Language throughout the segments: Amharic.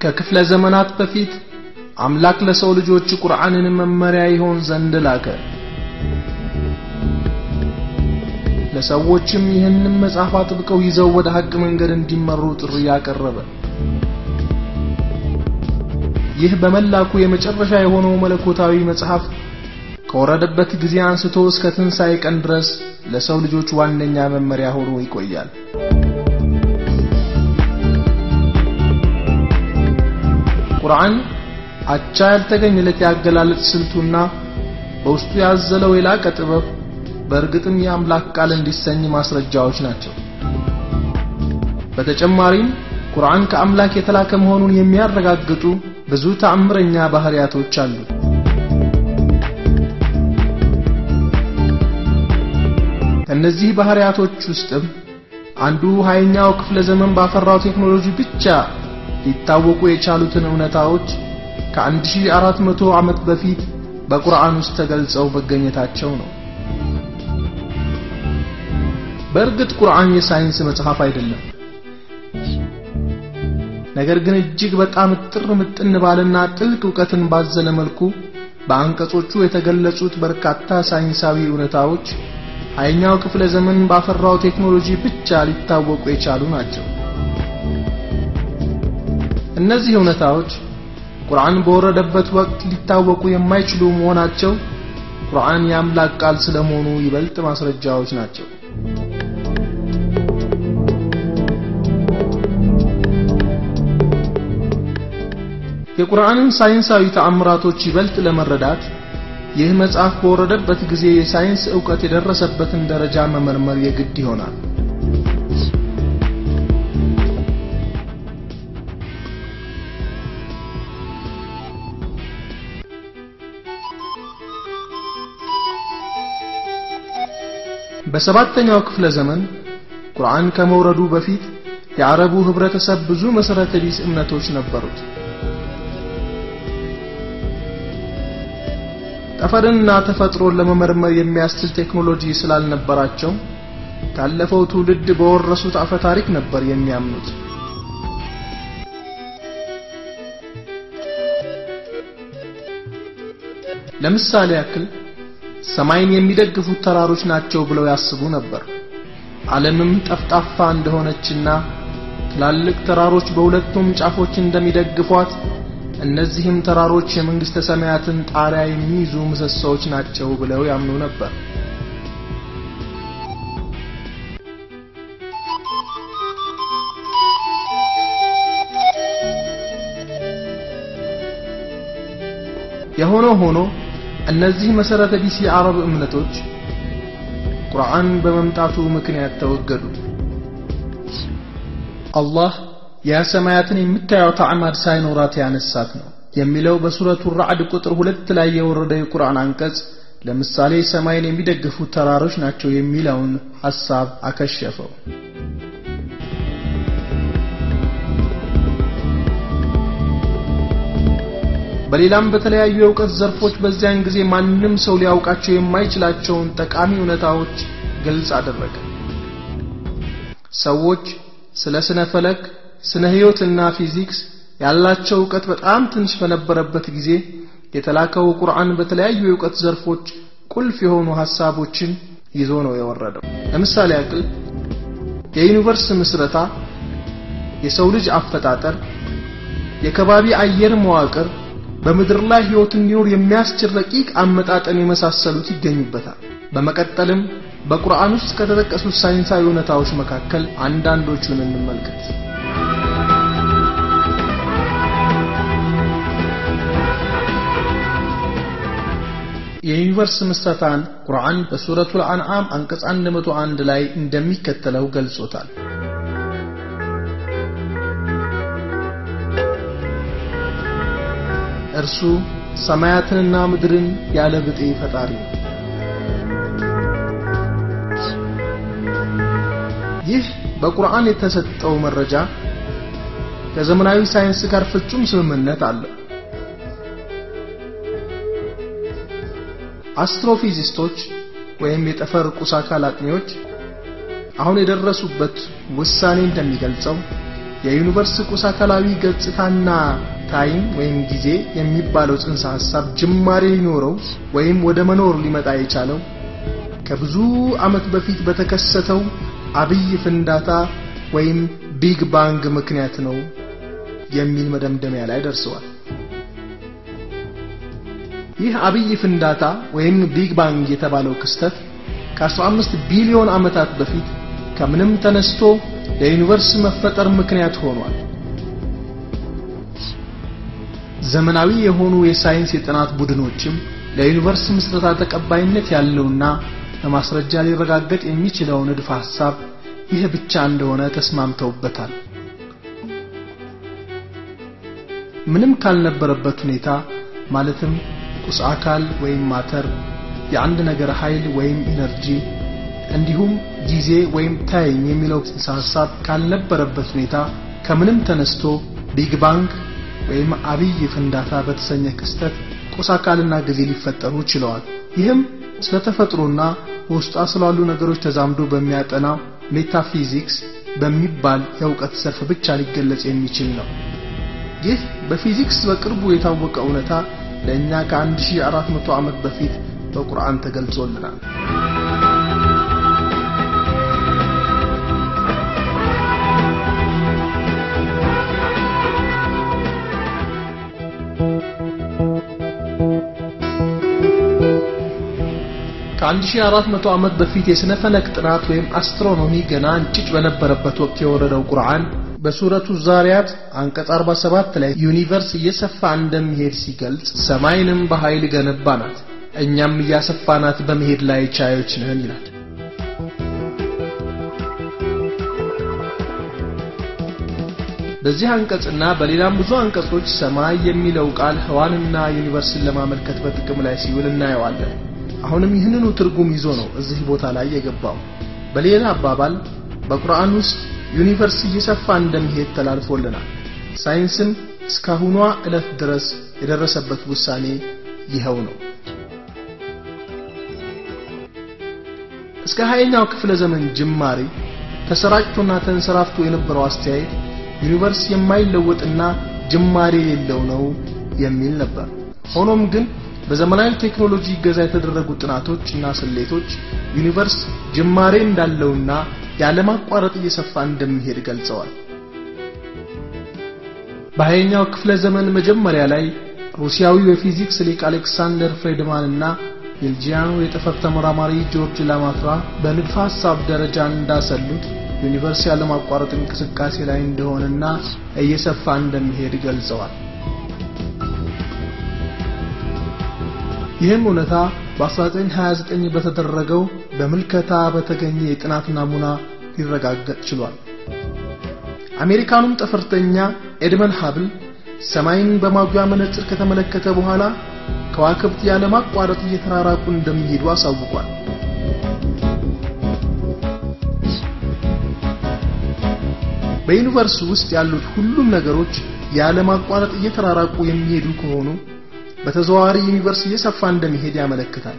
ከክፍለ ዘመናት በፊት አምላክ ለሰው ልጆች ቁርአንን መመሪያ ይሆን ዘንድ ላከ። ለሰዎችም ይህንን መጽሐፍ አጥብቀው ይዘው ወደ ሐቅ መንገድ እንዲመሩ ጥሪ ያቀረበ። ይህ በመላኩ የመጨረሻ የሆነው መለኮታዊ መጽሐፍ ከወረደበት ጊዜ አንስቶ እስከ ትንሣኤ ቀን ድረስ ለሰው ልጆች ዋነኛ መመሪያ ሆኖ ይቆያል። ቁርአን አቻ ያልተገኘለት ያገላለጽ ስልቱና በውስጡ ያዘለው የላቀ ጥበብ በእርግጥም የአምላክ ቃል እንዲሰኝ ማስረጃዎች ናቸው። በተጨማሪም ቁርአን ከአምላክ የተላከ መሆኑን የሚያረጋግጡ ብዙ ተአምረኛ ባህሪያቶች አሉ። ከእነዚህ ባህሪያቶች ውስጥም አንዱ ሃያኛው ክፍለ ዘመን ባፈራው ቴክኖሎጂ ብቻ ሊታወቁ የቻሉትን እውነታዎች ከ1400 ዓመት በፊት በቁርአን ውስጥ ተገልጸው መገኘታቸው ነው። በእርግጥ ቁርአን የሳይንስ መጽሐፍ አይደለም። ነገር ግን እጅግ በጣም ጥር ምጥን ባለና ጥልቅ ዕውቀትን ባዘለ መልኩ በአንቀጾቹ የተገለጹት በርካታ ሳይንሳዊ እውነታዎች ሃያኛው ክፍለ ዘመን ባፈራው ቴክኖሎጂ ብቻ ሊታወቁ የቻሉ ናቸው። እነዚህ እውነታዎች ቁርአን በወረደበት ወቅት ሊታወቁ የማይችሉ መሆናቸው ቁርአን የአምላክ ቃል ስለመሆኑ ይበልጥ ማስረጃዎች ናቸው። የቁርአንን ሳይንሳዊ ተአምራቶች ይበልጥ ለመረዳት ይህ መጽሐፍ በወረደበት ጊዜ የሳይንስ ዕውቀት የደረሰበትን ደረጃ መመርመር የግድ ይሆናል። በሰባተኛው ክፍለ ዘመን ቁርአን ከመውረዱ በፊት የአረቡ ህብረተሰብ ብዙ መሰረተ ቢስ እምነቶች ነበሩት። ጠፈርንና ተፈጥሮን ለመመርመር የሚያስችል ቴክኖሎጂ ስላልነበራቸው ካለፈው ትውልድ በወረሱት አፈ ታሪክ ነበር የሚያምኑት። ለምሳሌ ያክል ሰማይን የሚደግፉት ተራሮች ናቸው ብለው ያስቡ ነበር። ዓለምም ጠፍጣፋ እንደሆነችና ትላልቅ ተራሮች በሁለቱም ጫፎች እንደሚደግፏት እነዚህም ተራሮች የመንግስተ ሰማያትን ጣሪያ የሚይዙ ምሰሶዎች ናቸው ብለው ያምኑ ነበር። የሆነ ሆኖ እነዚህ መሰረተ ቢስ የአረብ እምነቶች ቁርአን በመምጣቱ ምክንያት ተወገዱ። አላህ የሰማያትን የምታየው ተዕማድ ሳይኖራት ያነሳት ነው የሚለው በሱረቱ ራዕድ ቁጥር ሁለት ላይ የወረደ የቁርአን አንቀጽ ለምሳሌ ሰማይን የሚደግፉት ተራሮች ናቸው የሚለውን ሐሳብ አከሸፈው። በሌላም በተለያዩ የእውቀት ዘርፎች በዚያን ጊዜ ማንም ሰው ሊያውቃቸው የማይችላቸውን ጠቃሚ እውነታዎች ግልጽ አደረገ። ሰዎች ስለ ስነ ፈለክ፣ ስነ ህይወትና ፊዚክስ ያላቸው እውቀት በጣም ትንሽ በነበረበት ጊዜ የተላከው ቁርአን በተለያዩ የእውቀት ዘርፎች ቁልፍ የሆኑ ሐሳቦችን ይዞ ነው የወረደው። ለምሳሌ ያክል የዩኒቨርስ ምስረታ፣ የሰው ልጅ አፈጣጠር፣ የከባቢ አየር መዋቅር፣ በምድር ላይ ህይወት እንዲኖር የሚያስችል ረቂቅ አመጣጠን የመሳሰሉት ይገኙበታል። በመቀጠልም በቁርአን ውስጥ ከተጠቀሱት ሳይንሳዊ እውነታዎች መካከል አንዳንዶቹን እንመልከት። የዩኒቨርስ ምስረታን ቁርአን በሱረቱል አንዓም አንቀጽ 101 ላይ እንደሚከተለው ገልጾታል። እርሱ ሰማያትንና ምድርን ያለ ብጤ ፈጣሪ ነው። ይህ በቁርአን የተሰጠው መረጃ ከዘመናዊ ሳይንስ ጋር ፍጹም ስምምነት አለው። አስትሮፊዚስቶች ወይም የጠፈር ቁስ አካል አጥኚዎች አሁን የደረሱበት ውሳኔ እንደሚገልጸው የዩኒቨርስ ቁስ አካላዊ ገጽታና ታይም ወይም ጊዜ የሚባለው ጽንሰ ሐሳብ ጅማሬ ሊኖረው ወይም ወደ መኖር ሊመጣ የቻለው ከብዙ ዓመት በፊት በተከሰተው አብይ ፍንዳታ ወይም ቢግ ባንግ ምክንያት ነው የሚል መደምደሚያ ላይ ደርሰዋል። ይህ አብይ ፍንዳታ ወይም ቢግ ባንግ የተባለው ክስተት ከ15 ቢሊዮን ዓመታት በፊት ከምንም ተነስቶ ለዩኒቨርስ መፈጠር ምክንያት ሆኗል። ዘመናዊ የሆኑ የሳይንስ የጥናት ቡድኖችም ለዩኒቨርስ ምስረታ ተቀባይነት ያለውና በማስረጃ ሊረጋገጥ የሚችለው ንድፈ ሐሳብ ይህ ብቻ እንደሆነ ተስማምተውበታል። ምንም ካልነበረበት ሁኔታ ማለትም ቁስ አካል ወይም ማተር፣ የአንድ ነገር ኃይል ወይም ኢነርጂ እንዲሁም ጊዜ ወይም ታይም የሚለው ጽንሰ ሐሳብ ካልነበረበት ሁኔታ ከምንም ተነስቶ ቢግ ባንግ ወይም አብይ ፍንዳታ በተሰኘ ክስተት ቁስ አካልና ጊዜ ሊፈጠሩ ችለዋል። ይህም ስለ ተፈጥሮና በውስጧ ስላሉ ነገሮች ተዛምዶ በሚያጠናው ሜታፊዚክስ በሚባል የእውቀት ዘርፍ ብቻ ሊገለጽ የሚችል ነው። ይህ በፊዚክስ በቅርቡ የታወቀ እውነታ ለእኛ ከ1400 ዓመት በፊት በቁርአን ተገልጾልናል። ከ1400 ዓመት በፊት የስነ ፈለክ ጥናት ወይም አስትሮኖሚ ገና እንጭጭ በነበረበት ወቅት የወረደው ቁርአን በሱረቱ ዛሪያት አንቀጽ 47 ላይ ዩኒቨርስ እየሰፋ እንደሚሄድ ሲገልጽ ሰማይንም በኃይል ገነባናት እኛም እያሰፋናት በመሄድ ላይ ቻዮች ነን ይላል። በዚህ አንቀጽና በሌላም ብዙ አንቀጾች ሰማይ የሚለው ቃል ህዋንና ዩኒቨርስን ለማመልከት በጥቅም ላይ ሲውል እናየዋለን። አሁንም ይህንኑ ትርጉም ይዞ ነው እዚህ ቦታ ላይ የገባው። በሌላ አባባል በቁርአን ውስጥ ዩኒቨርስ እየሰፋ እንደሚሄድ ተላልፎልናል። ሳይንስም እስካሁኗ ዕለት ድረስ የደረሰበት ውሳኔ ይኸው ነው። እስከ ሀያኛው ክፍለ ዘመን ጅማሬ ተሰራጭቶና ተንሰራፍቶ የነበረው አስተያየት ዩኒቨርስ የማይለወጥና ጅማሬ የሌለው ነው የሚል ነበር። ሆኖም ግን በዘመናዊ ቴክኖሎጂ እገዛ የተደረጉ ጥናቶች እና ስሌቶች ዩኒቨርስ ጅማሬ እንዳለውና ያለማቋረጥ እየሰፋ እንደሚሄድ ገልጸዋል። በሀያኛው ክፍለ ዘመን መጀመሪያ ላይ ሩሲያዊው የፊዚክስ ሊቅ አሌክሳንደር ፍሬድማን እና ቤልጂያኑ የጠፈር ተመራማሪ ጆርጅ ላማትራ በንድፈ ሐሳብ ደረጃ እንዳሰሉት ዩኒቨርስ ያለማቋረጥ እንቅስቃሴ ላይ እንደሆነና እየሰፋ እንደሚሄድ ገልጸዋል። ይህም እውነታ በ1929 በተደረገው በምልከታ በተገኘ የጥናት ናሙና ሊረጋገጥ ችሏል። አሜሪካኑም ጠፈርተኛ ኤድመን ሀብል ሰማይን በማጉያ መነጽር ከተመለከተ በኋላ ከዋክብት ያለማቋረጥ እየተራራቁ እንደሚሄዱ አሳውቋል። በዩኒቨርስ ውስጥ ያሉት ሁሉም ነገሮች ያለማቋረጥ እየተራራቁ የሚሄዱ ከሆኑ በተዘዋዋሪ ዩኒቨርስ እየሰፋ እንደሚሄድ ያመለክታል።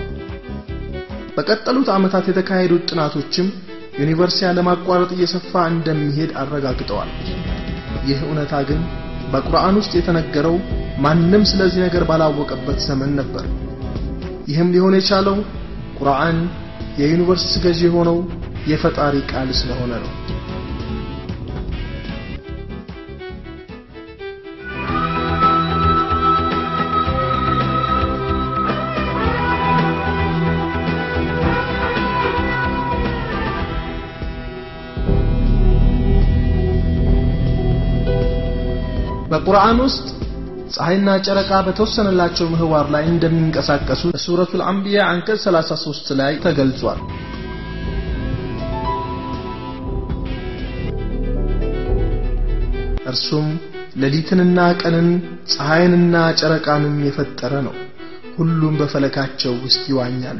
በቀጠሉት ዓመታት የተካሄዱት ጥናቶችም ዩኒቨርስ ያለማቋረጥ እየሰፋ እንደሚሄድ አረጋግጠዋል። ይህ እውነታ ግን በቁርአን ውስጥ የተነገረው ማንም ስለዚህ ነገር ባላወቀበት ዘመን ነበር። ይህም ሊሆን የቻለው ቁርአን የዩኒቨርስ ገዢ የሆነው የፈጣሪ ቃል ስለሆነ ነው። በቁርአን ውስጥ ፀሐይና ጨረቃ በተወሰነላቸው ምህዋር ላይ እንደሚንቀሳቀሱ በሱረቱል አንቢያ አንቀጽ 33 ላይ ተገልጿል። እርሱም ሌሊትንና ቀንን ፀሐይንና ጨረቃንም የፈጠረ ነው። ሁሉም በፈለካቸው ውስጥ ይዋኛሉ።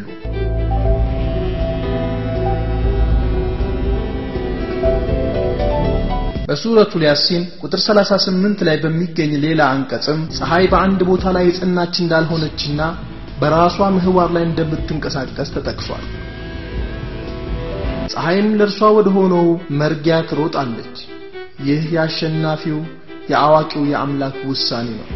በሱረቱል ያሲን ቁጥር 38 ላይ በሚገኝ ሌላ አንቀጽም ፀሐይ በአንድ ቦታ ላይ የጸናች እንዳልሆነችና በራሷ ምህዋር ላይ እንደምትንቀሳቀስ ተጠቅሷል። ፀሐይም ለእርሷ ወደ ሆነው መርጊያ ትሮጣለች፣ ይህ የአሸናፊው የአዋቂው የአምላክ ውሳኔ ነው።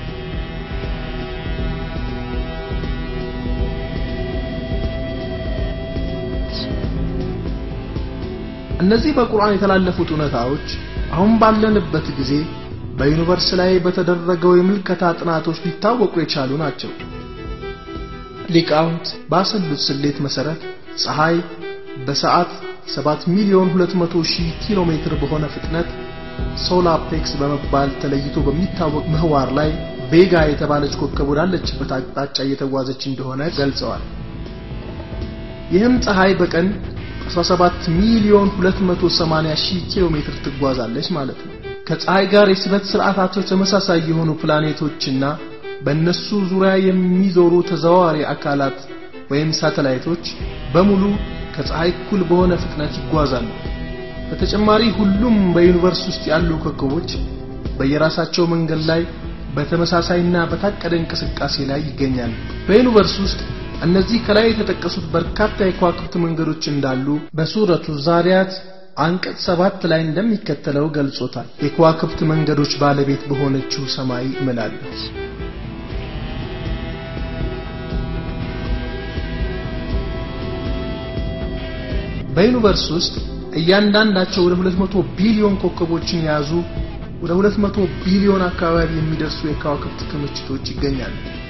እነዚህ በቁርአን የተላለፉት እውነታዎች አሁን ባለንበት ጊዜ በዩኒቨርስ ላይ በተደረገው የምልከታ ጥናቶች ሊታወቁ የቻሉ ናቸው። ሊቃውንት ባሰሉት ስሌት መሰረት ፀሐይ በሰዓት 7 ሚሊዮን 200 ሺህ ኪሎ ሜትር በሆነ ፍጥነት ሶላፔክስ በመባል ተለይቶ በሚታወቅ ምህዋር ላይ ቬጋ የተባለች ኮከብ ወዳለችበት አቅጣጫ እየተጓዘች እንደሆነ ገልጸዋል። ይህም ፀሐይ በቀን 17 ሚሊዮን 280 ሺህ ኪሎ ሜትር ትጓዛለች ማለት ነው። ከፀሐይ ጋር የስበት ስርዓታቸው ተመሳሳይ የሆኑ ፕላኔቶችና በእነሱ ዙሪያ የሚዞሩ ተዘዋዋሪ አካላት ወይም ሳተላይቶች በሙሉ ከፀሐይ እኩል በሆነ ፍጥነት ይጓዛሉ። በተጨማሪ ሁሉም በዩኒቨርስ ውስጥ ያሉ ኮከቦች በየራሳቸው መንገድ ላይ በተመሳሳይና በታቀደ እንቅስቃሴ ላይ ይገኛሉ። በዩኒቨርስ ውስጥ እነዚህ ከላይ የተጠቀሱት በርካታ የከዋክብት መንገዶች እንዳሉ በሱረቱ ዛሪያት አንቀጽ ሰባት ላይ እንደሚከተለው ገልጾታል። የከዋክብት መንገዶች ባለቤት በሆነችው ሰማይ እምላለሁ። በዩኒቨርስ ውስጥ እያንዳንዳቸው ወደ 200 ቢሊዮን ኮከቦችን የያዙ ወደ 200 ቢሊዮን አካባቢ የሚደርሱ የከዋክብት ክምችቶች ይገኛሉ።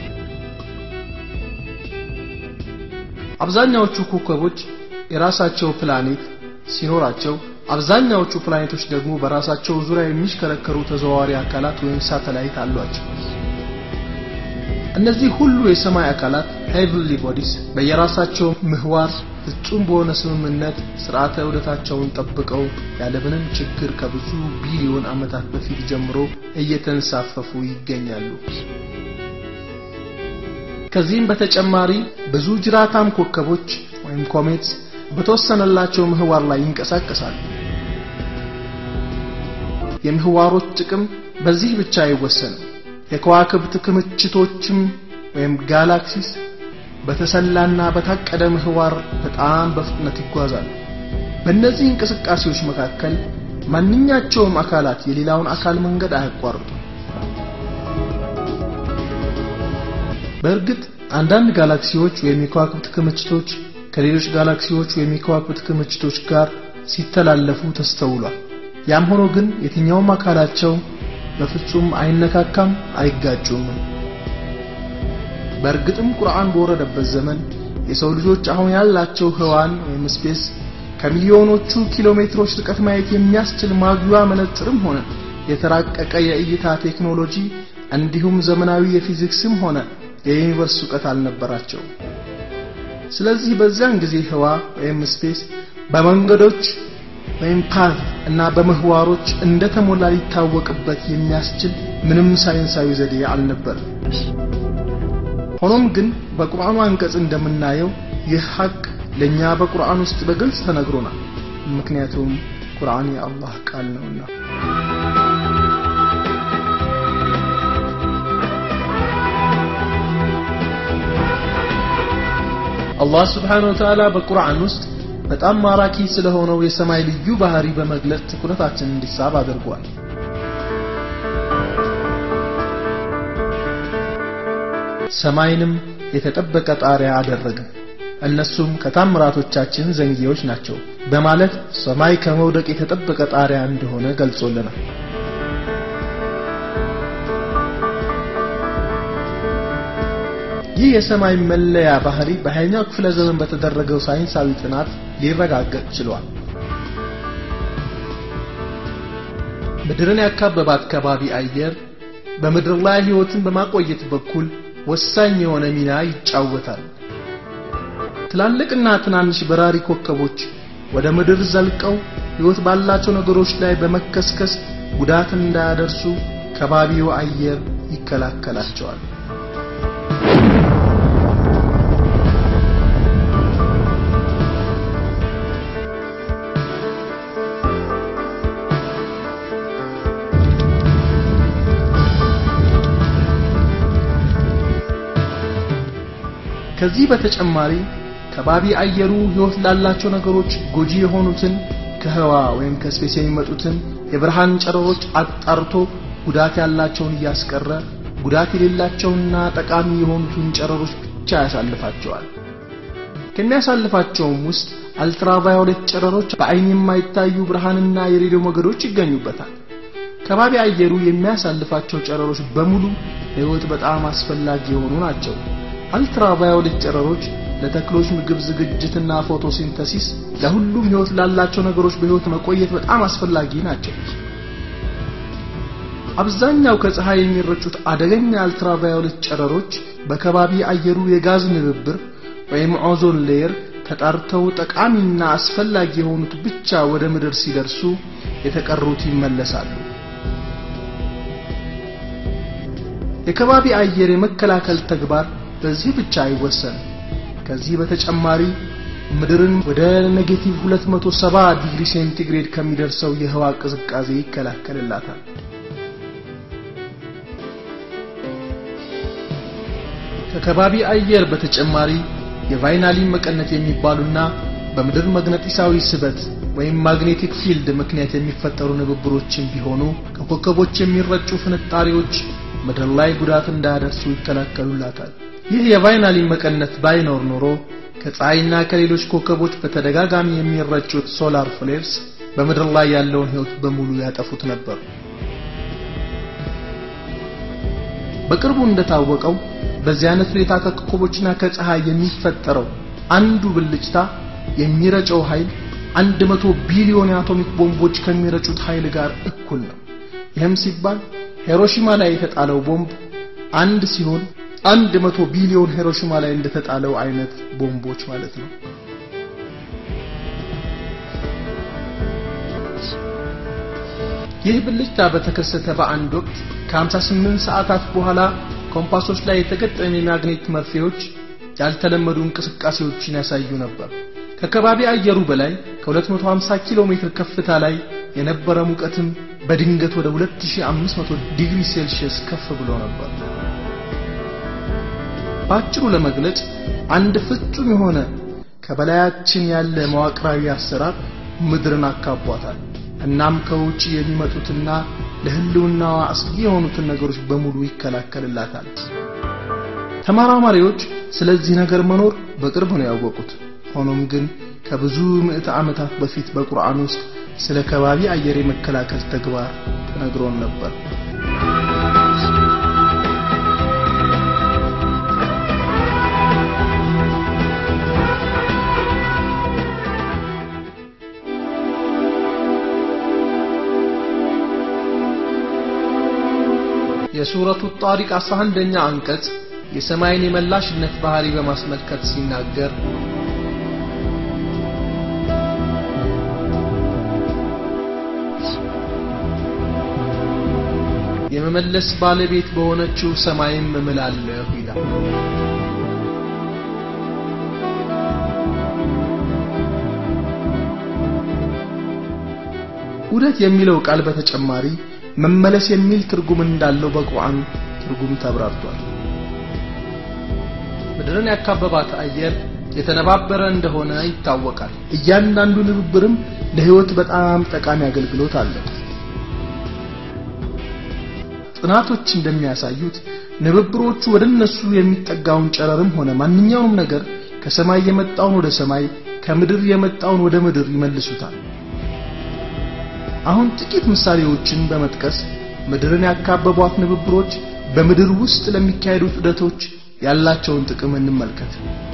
አብዛኛዎቹ ኮከቦች የራሳቸው ፕላኔት ሲኖራቸው አብዛኛዎቹ ፕላኔቶች ደግሞ በራሳቸው ዙሪያ የሚሽከረከሩ ተዘዋዋሪ አካላት ወይም ሳተላይት አሏቸው። እነዚህ ሁሉ የሰማይ አካላት ሄቭንሊ ቦዲስ በየራሳቸው ምህዋር ፍጹም በሆነ ስምምነት ስርዓተ ዑደታቸውን ጠብቀው ያለምንም ችግር ከብዙ ቢሊዮን ዓመታት በፊት ጀምሮ እየተንሳፈፉ ይገኛሉ። ከዚህም በተጨማሪ ብዙ ጅራታም ኮከቦች ወይም ኮሜትስ በተወሰነላቸው ምህዋር ላይ ይንቀሳቀሳሉ። የምህዋሮች ጥቅም በዚህ ብቻ አይወሰንም። የከዋክብት ክምችቶችም ወይም ጋላክሲስ በተሰላና በታቀደ ምህዋር በጣም በፍጥነት ይጓዛሉ። በእነዚህ እንቅስቃሴዎች መካከል ማንኛቸውም አካላት የሌላውን አካል መንገድ አያቋርጡም። በእርግጥ አንዳንድ ጋላክሲዎች ወይም የከዋክብት ክምችቶች ከሌሎች ጋላክሲዎች ወይም የከዋክብት ክምችቶች ጋር ሲተላለፉ ተስተውሏል። ያም ሆኖ ግን የትኛውም አካላቸው በፍጹም አይነካካም፣ አይጋጩም። በእርግጥም ቁርአን በወረደበት ዘመን የሰው ልጆች አሁን ያላቸው ህዋን ወይም ስፔስ ከሚሊዮኖቹ ኪሎ ሜትሮች ርቀት ማየት የሚያስችል ማጉያ መነጽርም ሆነ የተራቀቀ የእይታ ቴክኖሎጂ እንዲሁም ዘመናዊ የፊዚክስም ሆነ የዩኒቨርስ እውቀት አልነበራቸው። ስለዚህ በዚያን ጊዜ ህዋ ወይም ስፔስ በመንገዶች ወይም ፓዝ እና በምህዋሮች እንደተሞላ ሊታወቅበት የሚያስችል ምንም ሳይንሳዊ ዘዴ አልነበረም። ሆኖም ግን በቁርአኑ አንቀጽ እንደምናየው ይህ ሐቅ ለኛ በቁርአን ውስጥ በግልጽ ተነግሮናል። ምክንያቱም ቁርአን የአላህ ቃል ነውና። አላህ ስብሓነሁ ወተዓላ በቁርአን ውስጥ በጣም ማራኪ ስለሆነው የሰማይ ልዩ ባህሪ በመግለጽ ትኩረታችን እንዲሳብ አድርጓል። ሰማይንም የተጠበቀ ጣሪያ አደረገ፣ እነሱም ከታምራቶቻችን ዘንጊዎች ናቸው በማለት ሰማይ ከመውደቅ የተጠበቀ ጣሪያ እንደሆነ ገልጾልናል። ይህ የሰማይ መለያ ባህሪ በሃያኛው ክፍለ ዘመን በተደረገው ሳይንሳዊ ጥናት ሊረጋገጥ ችሏል። ምድርን ያካበባት ከባቢ አየር በምድር ላይ ሕይወትን በማቆየት በኩል ወሳኝ የሆነ ሚና ይጫወታል። ትላልቅና ትናንሽ በራሪ ኮከቦች ወደ ምድር ዘልቀው ሕይወት ባላቸው ነገሮች ላይ በመከስከስ ጉዳት እንዳያደርሱ ከባቢው አየር ይከላከላቸዋል። ከዚህ በተጨማሪ ከባቢ አየሩ ሕይወት ላላቸው ነገሮች ጎጂ የሆኑትን ከህዋ ወይም ከስፔስ የሚመጡትን የብርሃን ጨረሮች አጣርቶ ጉዳት ያላቸውን እያስቀረ ጉዳት የሌላቸውና ጠቃሚ የሆኑትን ጨረሮች ብቻ ያሳልፋቸዋል። ከሚያሳልፋቸውም ውስጥ አልትራቫዮሌት ጨረሮች በአይን የማይታዩ ብርሃንና የሬዲዮ ሞገዶች ይገኙበታል። ከባቢ አየሩ የሚያሳልፋቸው ጨረሮች በሙሉ ለህይወት በጣም አስፈላጊ የሆኑ ናቸው። አልትራቫዮሌት ጨረሮች ለተክሎች ምግብ ዝግጅትና ፎቶሲንተሲስ፣ ለሁሉም ህይወት ላላቸው ነገሮች በህይወት መቆየት በጣም አስፈላጊ ናቸው። አብዛኛው ከፀሐይ የሚረጩት አደገኛ አልትራቫዮሌት ጨረሮች በከባቢ አየሩ የጋዝ ንብብር ወይም ኦዞን ሌየር ተጣርተው ጠቃሚና አስፈላጊ የሆኑት ብቻ ወደ ምድር ሲደርሱ የተቀሩት ይመለሳሉ። የከባቢ አየር የመከላከል ተግባር በዚህ ብቻ አይወሰንም። ከዚህ በተጨማሪ ምድርን ወደ ኔጌቲቭ 270 ዲግሪ ሴንቲግሬድ ከሚደርሰው የህዋ ቅዝቃዜ ይከላከልላታል። ከከባቢ አየር በተጨማሪ የቫይናሊን መቀነት የሚባሉና በምድር መግነጢሳዊ ስበት ወይም ማግኔቲክ ፊልድ ምክንያት የሚፈጠሩ ንብብሮችን ቢሆኑ ከኮከቦች የሚረጩ ፍንጣሪዎች ምድር ላይ ጉዳት እንዳያደርሱ ይከላከሉላታል። ይህ የቫይናሊን መቀነት ባይኖር ኖሮ ከፀሐይና ከሌሎች ኮከቦች በተደጋጋሚ የሚረጩት ሶላር ፍሌርስ በምድር ላይ ያለውን ህይወት በሙሉ ያጠፉት ነበር። በቅርቡ እንደታወቀው በዚህ አይነት ሁኔታ ከኮከቦችና ከፀሐይ የሚፈጠረው አንዱ ብልጭታ የሚረጨው ኃይል አንድ መቶ ቢሊዮን የአቶሚክ ቦምቦች ከሚረጩት ኃይል ጋር እኩል ነው። ይህም ሲባል ሂሮሺማ ላይ የተጣለው ቦምብ አንድ ሲሆን አንድ መቶ ቢሊዮን ሂሮሺማ ላይ እንደተጣለው አይነት ቦምቦች ማለት ነው። ይህ ብልጭታ በተከሰተ በአንድ ወቅት ከ58 ሰዓታት በኋላ ኮምፓሶች ላይ የተገጠሙ የማግኔት መርፌዎች ያልተለመዱ እንቅስቃሴዎችን ያሳዩ ነበር። ከከባቢ አየሩ በላይ ከ250 ኪሎ ሜትር ከፍታ ላይ የነበረ ሙቀትም በድንገት ወደ 2500 ዲግሪ ሴልሺየስ ከፍ ብሎ ነበር። በአጭሩ ለመግለጽ አንድ ፍጹም የሆነ ከበላያችን ያለ መዋቅራዊ አሰራር ምድርን አካቧታል። እናም ከውጪ የሚመጡትና ለህልውናዋ አስጊ የሆኑትን ነገሮች በሙሉ ይከላከልላታል። ተመራማሪዎች ስለዚህ ነገር መኖር በቅርብ ነው ያወቁት። ሆኖም ግን ከብዙ ምዕተ ዓመታት በፊት በቁርአን ውስጥ ስለ ከባቢ አየር የመከላከል ተግባር ተነግሮን ነበር። የሱረቱ ጣሪቅ 11ኛ አንቀጽ የሰማይን የመላሽነት ባህሪ በማስመልከት ሲናገር የመመለስ ባለቤት በሆነችው ሰማይም እምላለሁ ይላል። ውደት የሚለው ቃል በተጨማሪ መመለስ የሚል ትርጉም እንዳለው በቁርአን ትርጉም ተብራርቷል። ምድርን ያካበባት አየር የተነባበረ እንደሆነ ይታወቃል። እያንዳንዱ ንብብርም ለህይወት በጣም ጠቃሚ አገልግሎት አለው። ጥናቶች እንደሚያሳዩት ንብብሮቹ ወደ እነሱ የሚጠጋውን ጨረርም ሆነ ማንኛውም ነገር ከሰማይ የመጣውን ወደ ሰማይ ከምድር የመጣውን ወደ ምድር ይመልሱታል። አሁን ጥቂት ምሳሌዎችን በመጥቀስ ምድርን ያካበቧት ንብብሮች በምድር ውስጥ ለሚካሄዱት ዑደቶች ያላቸውን ጥቅም እንመልከት።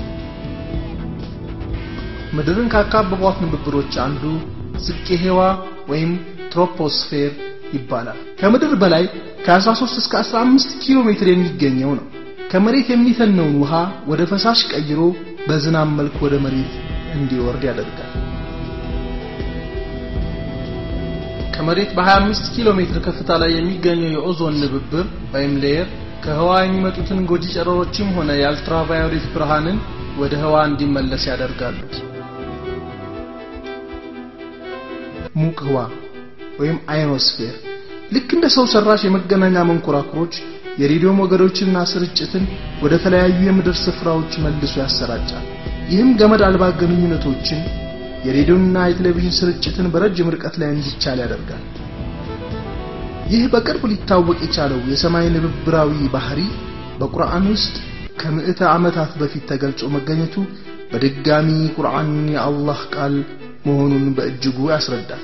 ምድርን ካካበቧት ንብብሮች አንዱ ዝቄ ሄዋ ወይም ትሮፖስፌር ይባላል። ከምድር በላይ ከ13 እስከ 15 ኪሎ ሜትር የሚገኘው ነው። ከመሬት የሚተነውን ውሃ ወደ ፈሳሽ ቀይሮ በዝናብ መልክ ወደ መሬት እንዲወርድ ያደርጋል። ከመሬት በ25 ኪሎ ሜትር ከፍታ ላይ የሚገኘው የኦዞን ንብብር ወይም ሌየር ከህዋ የሚመጡትን ጎጂ ጨረሮችም ሆነ የአልትራቫዮሌት ብርሃንን ወደ ህዋ እንዲመለስ ያደርጋሉ። ሙቅ ህዋ ወይም አዮኖስፌር ልክ እንደ ሰው ሰራሽ የመገናኛ መንኮራኩሮች የሬዲዮ ሞገዶችንና ስርጭትን ወደ ተለያዩ የምድር ስፍራዎች መልሶ ያሰራጫል። ይህም ገመድ አልባ ግንኙነቶችን የሬዲዮና የቴሌቪዥን ስርጭትን በረጅም ርቀት ላይ እንዲቻል ያደርጋል። ይህ በቅርብ ሊታወቅ የቻለው የሰማይ ንብብራዊ ባህሪ በቁርአን ውስጥ ከምዕተ ዓመታት በፊት ተገልጾ መገኘቱ በድጋሚ ቁርአን የአላህ ቃል መሆኑን በእጅጉ ያስረዳል።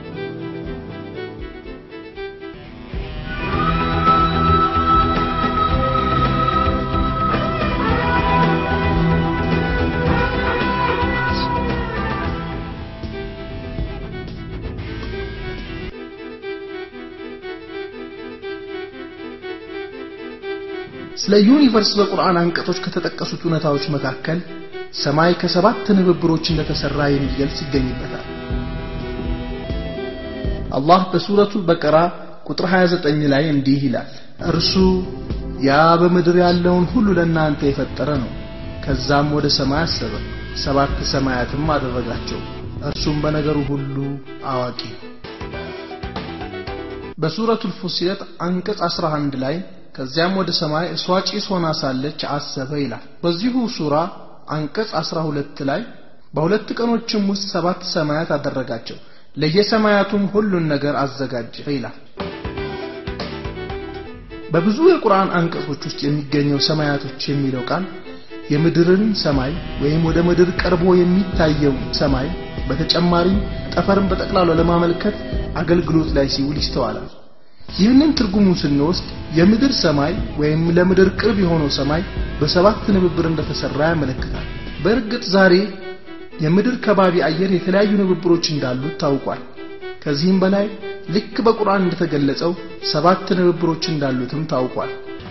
ስለ ዩኒቨርስ በቁርአን አንቀጾች ከተጠቀሱት እውነታዎች መካከል ሰማይ ከሰባት ንብብሮች እንደተሰራ የሚገልጽ ይገኝበታል። አላህ በሱረቱ በቀራ ቁጥር 29 ላይ እንዲህ ይላል፣ እርሱ ያ በምድር ያለውን ሁሉ ለእናንተ የፈጠረ ነው። ከዛም ወደ ሰማይ አሰበ፣ ሰባት ሰማያትም አደረጋቸው፣ እርሱም በነገሩ ሁሉ አዋቂ ነው። በሱረቱል ፉሲለት አንቀጽ 11 ላይ ከዚያም ወደ ሰማይ እሷ ጭስ ሆና ሳለች አሰበ ይላል። በዚሁ ሱራ አንቀጽ 12 ላይ በሁለት ቀኖችም ውስጥ ሰባት ሰማያት አደረጋቸው ለየሰማያቱም ሁሉን ነገር አዘጋጀ ይላል። በብዙ የቁርአን አንቀጾች ውስጥ የሚገኘው ሰማያቶች የሚለው ቃል የምድርን ሰማይ ወይም ወደ ምድር ቀርቦ የሚታየው ሰማይ በተጨማሪም ጠፈርን በጠቅላላ ለማመልከት አገልግሎት ላይ ሲውል ይስተዋላል። ይህንን ትርጉሙን ስንወስድ የምድር ሰማይ ወይም ለምድር ቅርብ የሆነው ሰማይ በሰባት ንብብር እንደተሰራ ያመለክታል። በእርግጥ ዛሬ የምድር ከባቢ አየር የተለያዩ ንብብሮች እንዳሉት ታውቋል። ከዚህም በላይ ልክ በቁርአን እንደተገለጸው ሰባት ንብብሮች እንዳሉትም ታውቋል።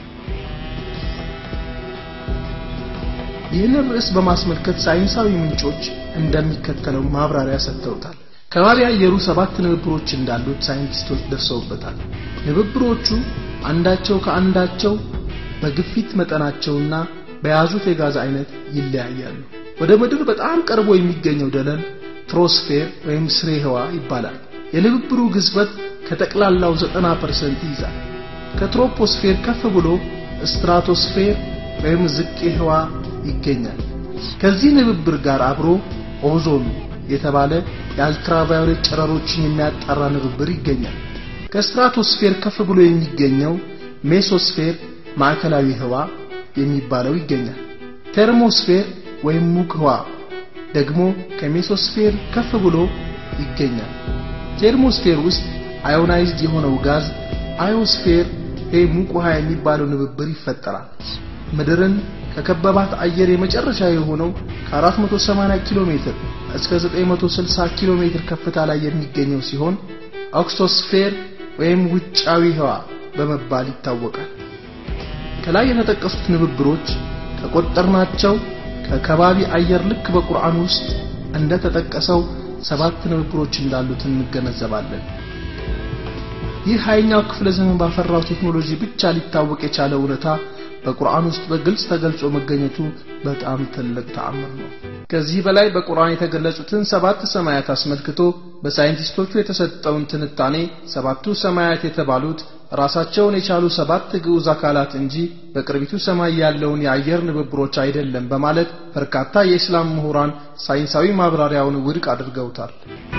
ይህንን ርዕስ በማስመልከት ሳይንሳዊ ምንጮች እንደሚከተለው ማብራሪያ ሰጥተውታል። ከባቢ አየሩ ሰባት ንብብሮች እንዳሉት ሳይንቲስቶች ደርሰውበታል። ንብብሮቹ አንዳቸው ከአንዳቸው በግፊት መጠናቸውና በያዙት የጋዝ አይነት ይለያያሉ። ወደ ምድር በጣም ቀርቦ የሚገኘው ደለል ትሮስፌር ወይም ስሬ ህዋ ይባላል። የንብብሩ ግዝፈት ከጠቅላላው 90% ይይዛል። ከትሮፖስፌር ከፍ ብሎ ስትራቶስፌር ወይም ዝቅ ህዋ ይገኛል። ከዚህ ንብብር ጋር አብሮ ኦዞን የተባለ የአልትራቫዮሌት ጨረሮችን የሚያጣራ ንብብር ይገኛል። ከስትራቶስፌር ከፍ ብሎ የሚገኘው ሜሶስፌር ማዕከላዊ ህዋ የሚባለው ይገኛል። ቴርሞስፌር ወይም ሙቅ ህዋ ደግሞ ከሜሶስፌር ከፍ ብሎ ይገኛል። ቴርሞስፌር ውስጥ አዮናይዝድ የሆነው ጋዝ አዮስፌር ወይም ሙቅ ውሃ የሚባለው ንብብር ይፈጠራል። ምድርን ከከበባት አየር የመጨረሻ የሆነው ከ480 ኪሎ ሜትር እስከ 960 ኪሎ ሜትር ከፍታ ላይ የሚገኘው ሲሆን ኦክሶስፌር ወይም ውጫዊ ህዋ በመባል ይታወቃል። ከላይ የተጠቀሱት ንብብሮች ከቆጠርናቸው ከከባቢ አየር ልክ በቁርአን ውስጥ እንደተጠቀሰው ሰባት ንብብሮች እንዳሉት እንገነዘባለን። ይህ ሀያኛው ክፍለ ዘመን ባፈራው ቴክኖሎጂ ብቻ ሊታወቅ የቻለ እውነታ በቁርአን ውስጥ በግልጽ ተገልጾ መገኘቱ በጣም ትልቅ ተአምር ነው። ከዚህ በላይ በቁርአን የተገለጹትን ሰባት ሰማያት አስመልክቶ በሳይንቲስቶቹ የተሰጠውን ትንታኔ ሰባቱ ሰማያት የተባሉት ራሳቸውን የቻሉ ሰባት ግዑዝ አካላት እንጂ በቅርቢቱ ሰማይ ያለውን የአየር ንብብሮች አይደለም በማለት በርካታ የእስላም ምሁራን ሳይንሳዊ ማብራሪያውን ውድቅ አድርገውታል።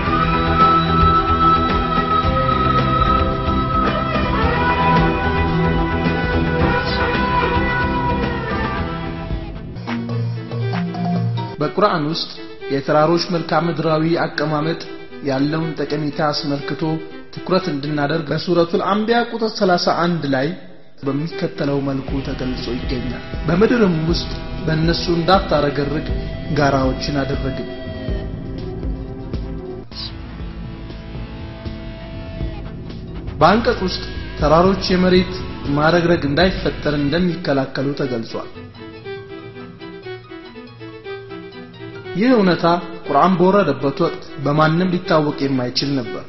በቁርአን ውስጥ የተራሮች መልክዓ ምድራዊ አቀማመጥ ያለውን ጠቀሜታ አስመልክቶ ትኩረት እንድናደርግ በሱረቱል አንቢያ ቁጥር 31 ላይ በሚከተለው መልኩ ተገልጾ ይገኛል። በምድርም ውስጥ በእነሱ እንዳታረገርግ ጋራዎችን አደረግን። በአንቀጽ ውስጥ ተራሮች የመሬት ማረግረግ እንዳይፈጠር እንደሚከላከሉ ተገልጿል። ይህ እውነታ ቁርአን በወረደበት ወቅት በማንም ሊታወቅ የማይችል ነበር።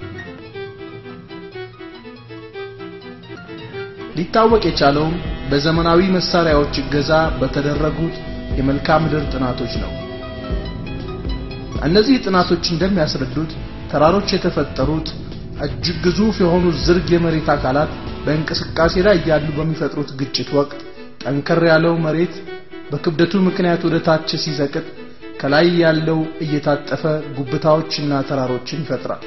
ሊታወቅ የቻለውም በዘመናዊ መሳሪያዎች እገዛ በተደረጉት የመልክዓ ምድር ጥናቶች ነው። እነዚህ ጥናቶች እንደሚያስረዱት ተራሮች የተፈጠሩት እጅግ ግዙፍ የሆኑ ዝርግ የመሬት አካላት በእንቅስቃሴ ላይ እያሉ በሚፈጥሩት ግጭት ወቅት ጠንከር ያለው መሬት በክብደቱ ምክንያት ወደ ታች ሲዘቅጥ ከላይ ያለው እየታጠፈ ጉብታዎችና ተራሮችን ይፈጥራል።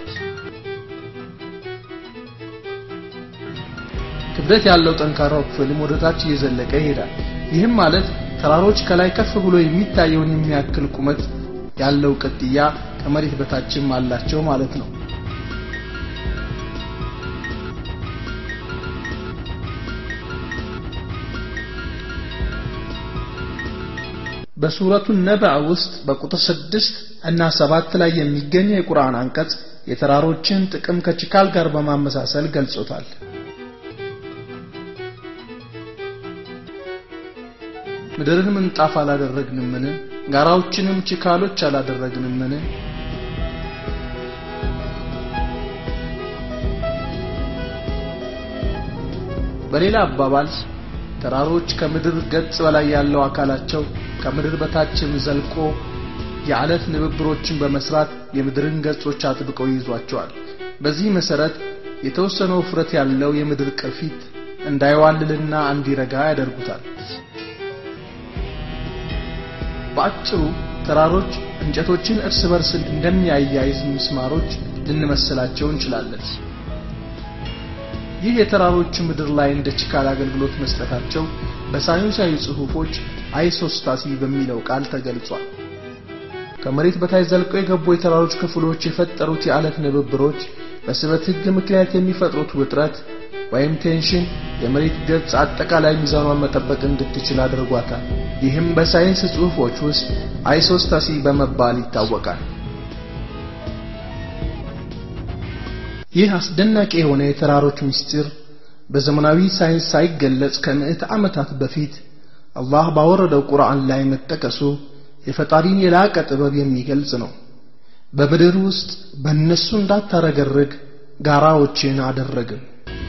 ክብደት ያለው ጠንካራው ክፍልም ወደ ታች እየዘለቀ ይሄዳል። ይህም ማለት ተራሮች ከላይ ከፍ ብሎ የሚታየውን የሚያክል ቁመት ያለው ቅጥያ ከመሬት በታችም አላቸው ማለት ነው። በሱረቱ ነባዕ ውስጥ በቁጥር ስድስት እና ሰባት ላይ የሚገኘው የቁርአን አንቀጽ የተራሮችን ጥቅም ከችካል ጋር በማመሳሰል ገልጾታል። ምድርን ምንጣፍ አላደረግንምን? ጋራዎችንም ችካሎች አላደረግንምን? በሌላ አባባል ተራሮች ከምድር ገጽ በላይ ያለው አካላቸው ከምድር በታችም ዘልቆ የዓለት ንብብሮችን በመስራት የምድርን ገጾች አጥብቀው ይዟቸዋል። በዚህ መሰረት የተወሰነ ውፍረት ያለው የምድር ቅርፊት እንዳይዋልልና እንዲረጋ ያደርጉታል። በአጭሩ ተራሮች እንጨቶችን እርስ በርስ እንደሚያያይዝ ምስማሮች ልንመስላቸው እንችላለን። ይህ የተራሮች ምድር ላይ እንደ ችካል አገልግሎት መስጠታቸው በሳይንሳዊ ጽሑፎች አይሶስታሲ በሚለው ቃል ተገልጿል። ከመሬት በታች ዘልቀው የገቡ የተራሮች ክፍሎች የፈጠሩት የዓለት ንብብሮች በስበት ሕግ ምክንያት የሚፈጥሩት ውጥረት ወይም ቴንሽን የመሬት ገጽ አጠቃላይ ሚዛኗን መጠበቅ እንድትችል አድርጓታል። ይህም በሳይንስ ጽሑፎች ውስጥ አይሶስታሲ በመባል ይታወቃል። ይህ አስደናቂ የሆነ የተራሮች ምስጢር በዘመናዊ ሳይንስ ሳይገለጽ ከምዕተ ዓመታት በፊት አላህ ባወረደው ቁርአን ላይ መጠቀሱ የፈጣሪን የላቀ ጥበብ የሚገልጽ ነው። በምድር ውስጥ በእነሱ እንዳታረገርግ ጋራዎችን አደረግን።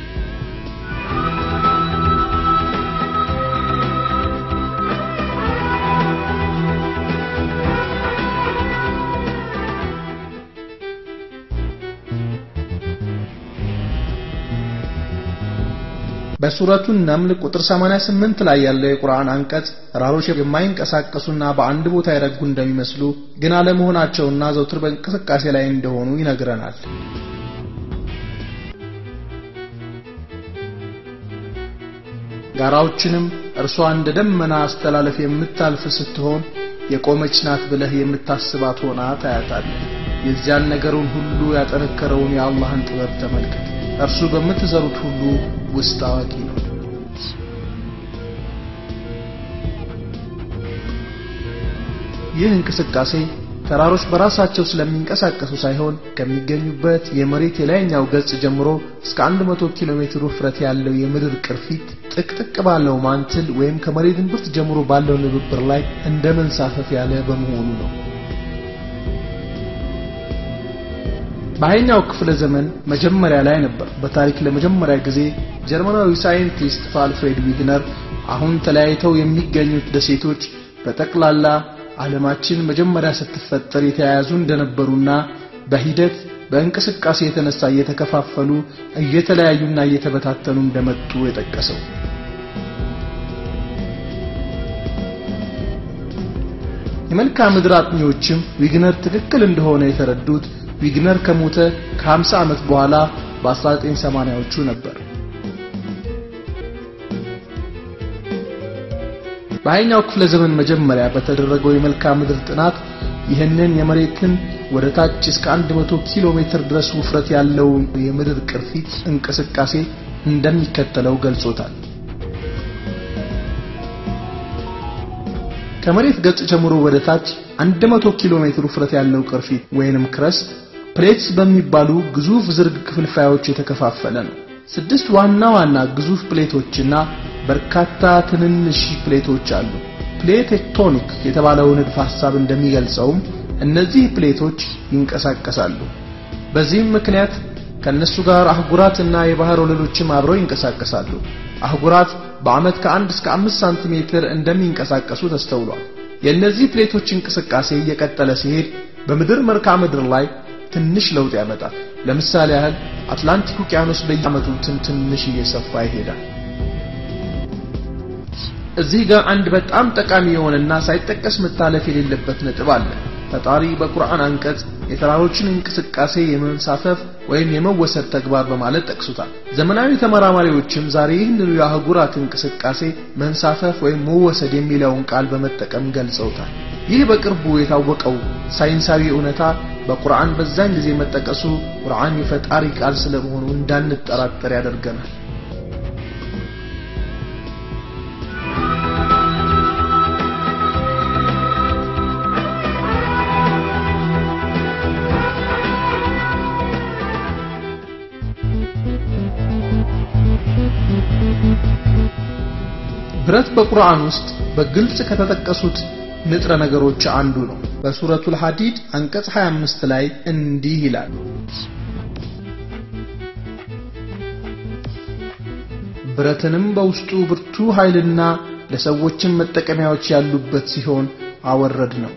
በሱረቱ ነምል ቁጥር 88 ላይ ያለው የቁርአን አንቀጽ ተራሮች የማይንቀሳቀሱና በአንድ ቦታ የረጉ እንደሚመስሉ ግን አለመሆናቸውና ዘውትር በእንቅስቃሴ ላይ እንደሆኑ ይነግረናል። ጋራዎችንም እርሷ እንደ ደመና አስተላለፍ የምታልፍ ስትሆን የቆመች ናት ብለህ የምታስባት ሆና ታያታለህ። የዚያን ነገሩን ሁሉ ያጠነከረውን የአላህን ጥበብ ተመልከት። እርሱ በምትዘሩት ሁሉ ውስጥ አዋቂ ነው። ይህ እንቅስቃሴ ተራሮች በራሳቸው ስለሚንቀሳቀሱ ሳይሆን ከሚገኙበት የመሬት የላይኛው ገጽ ጀምሮ እስከ 100 ኪሎ ሜትር ውፍረት ያለው የምድር ቅርፊት ጥቅጥቅ ባለው ማንትል ወይም ከመሬት እምብርት ጀምሮ ባለው ንብብር ላይ እንደ መንሳፈፍ ያለ በመሆኑ ነው። በሃያኛው ክፍለ ዘመን መጀመሪያ ላይ ነበር በታሪክ ለመጀመሪያ ጊዜ ጀርመናዊ ሳይንቲስት አልፍሬድ ዊግነር አሁን ተለያይተው የሚገኙት ደሴቶች በጠቅላላ ዓለማችን መጀመሪያ ስትፈጠር የተያያዙ እንደነበሩና በሂደት በእንቅስቃሴ የተነሳ እየተከፋፈሉ እየተለያዩና እየተበታተኑ እንደመጡ የጠቀሰው የመልክዓ ምድር አጥኚዎችም ዊግነር ትክክል እንደሆነ የተረዱት ዊግነር ከሞተ ከ50 ዓመት በኋላ በ1980ዎቹ ነበር። በሃያኛው ክፍለ ዘመን መጀመሪያ በተደረገው የመልክዓ ምድር ጥናት ይህንን የመሬትን ወደ ታች እስከ 100 ኪሎ ሜትር ድረስ ውፍረት ያለው የምድር ቅርፊት እንቅስቃሴ እንደሚከተለው ገልጾታል። ከመሬት ገጽ ጀምሮ ወደ ታች 100 ኪሎ ሜትር ውፍረት ያለው ቅርፊት ወይንም ክረስት ፕሌትስ በሚባሉ ግዙፍ ዝርግ ክፍልፋዮች የተከፋፈለ ነው። ስድስት ዋና ዋና ግዙፍ ፕሌቶችና በርካታ ትንንሽ ፕሌቶች አሉ። ፕሌት ቴክቶኒክ የተባለው ንድፍ ሐሳብ እንደሚገልጸውም እነዚህ ፕሌቶች ይንቀሳቀሳሉ። በዚህም ምክንያት ከነሱ ጋር አህጉራትና የባህር ወለሎችም አብረው ይንቀሳቀሳሉ። አህጉራት በዓመት ከአንድ እስከ አምስት ሳንቲሜትር እንደሚንቀሳቀሱ ተስተውሏል። የእነዚህ ፕሌቶች እንቅስቃሴ እየቀጠለ ሲሄድ በምድር መልክዓ ምድር ላይ ትንሽ ለውጥ ያመጣል። ለምሳሌ ያህል አትላንቲክ ውቅያኖስ በየዓመቱ ትንሽ እየሰፋ ይሄዳል። እዚህ ጋር አንድ በጣም ጠቃሚ የሆነና ሳይጠቀስ መታለፍ የሌለበት ነጥብ አለ ፈጣሪ በቁርአን አንቀጽ የተራሮችን እንቅስቃሴ የመንሳፈፍ ወይም የመወሰድ ተግባር በማለት ጠቅሱታል ዘመናዊ ተመራማሪዎችም ዛሬ ይህንኑ የአህጉራት እንቅስቃሴ መንሳፈፍ ወይም መወሰድ የሚለውን ቃል በመጠቀም ገልጸውታል ይህ በቅርቡ የታወቀው ሳይንሳዊ እውነታ በቁርአን በዛን ጊዜ መጠቀሱ ቁርአን የፈጣሪ ቃል ስለመሆኑ እንዳንጠራጠር ያደርገናል ብረት በቁርአን ውስጥ በግልጽ ከተጠቀሱት ንጥረ ነገሮች አንዱ ነው በሱረቱል ሐዲድ አንቀጽ 25 ላይ እንዲህ ይላል ብረትንም በውስጡ ብርቱ ኃይልና ለሰዎችም መጠቀሚያዎች ያሉበት ሲሆን አወረድ ነው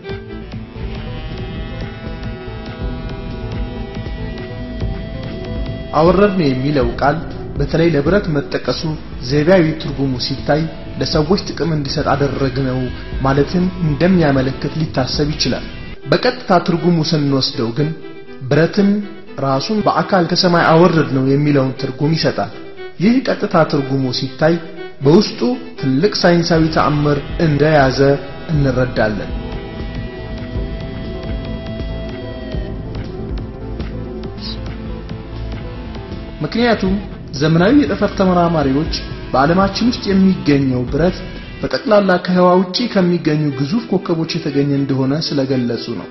አወረድ ነው የሚለው ቃል በተለይ ለብረት መጠቀሱ ዘይቤያዊ ትርጉሙ ሲታይ ለሰዎች ጥቅም እንዲሰጥ አደረግነው ማለትን እንደሚያመለክት ሊታሰብ ይችላል በቀጥታ ትርጉሙ ስንወስደው ግን ብረትን ራሱን በአካል ከሰማይ አወረድ ነው የሚለውን ትርጉም ይሰጣል ይህ ቀጥታ ትርጉሙ ሲታይ በውስጡ ትልቅ ሳይንሳዊ ተአምር እንደያዘ እንረዳለን ምክንያቱም ዘመናዊ የጠፈር ተመራማሪዎች በዓለማችን ውስጥ የሚገኘው ብረት በጠቅላላ ከህዋ ውጪ ከሚገኙ ግዙፍ ኮከቦች የተገኘ እንደሆነ ስለገለጹ ነው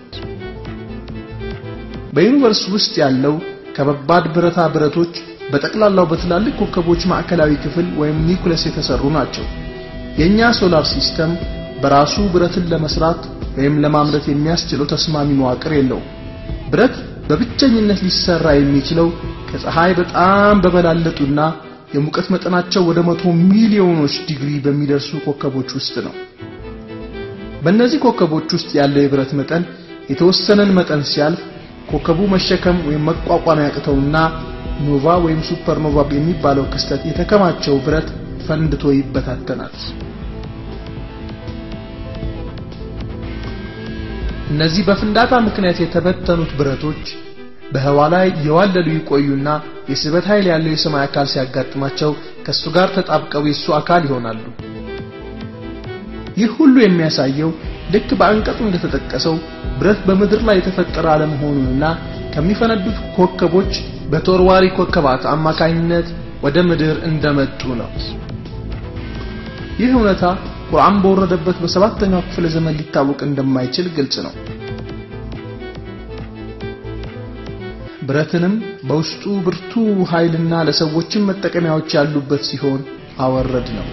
በዩኒቨርስ ውስጥ ያለው ከባባድ ብረታ ብረቶች በጠቅላላው በትላልቅ ኮከቦች ማዕከላዊ ክፍል ወይም ኒኩለስ የተሰሩ ናቸው የኛ ሶላር ሲስተም በራሱ ብረትን ለመስራት ወይም ለማምረት የሚያስችለው ተስማሚ መዋቅር የለውም ብረት በብቸኝነት ሊሰራ የሚችለው ከፀሐይ በጣም በበላለጡና የሙቀት መጠናቸው ወደ መቶ ሚሊዮኖች ዲግሪ በሚደርሱ ኮከቦች ውስጥ ነው በእነዚህ ኮከቦች ውስጥ ያለው የብረት መጠን የተወሰነን መጠን ሲያልፍ ኮከቡ መሸከም ወይም መቋቋም ያቅተውና ኖቫ ወይም ሱፐርኖቫ የሚባለው ክስተት የተከማቸው ብረት ፈንድቶ ይበታተናል እነዚህ በፍንዳታ ምክንያት የተበተኑት ብረቶች በህዋ ላይ የዋለሉ ይቆዩና የስበት ኃይል ያለው የሰማይ አካል ሲያጋጥማቸው ከሱ ጋር ተጣብቀው የሱ አካል ይሆናሉ ይህ ሁሉ የሚያሳየው ልክ በአንቀጹ እንደተጠቀሰው ብረት በምድር ላይ የተፈጠረ አለመሆኑንና ከሚፈነዱት ኮከቦች በተወርዋሪ ኮከባት አማካኝነት ወደ ምድር እንደመጡ ነው ይህ እውነታ ቁርአን በወረደበት በሰባተኛው ክፍለ ዘመን ሊታወቅ እንደማይችል ግልጽ ነው ብረትንም በውስጡ ብርቱ ኃይልና ለሰዎችም መጠቀሚያዎች ያሉበት ሲሆን አወረድ ነው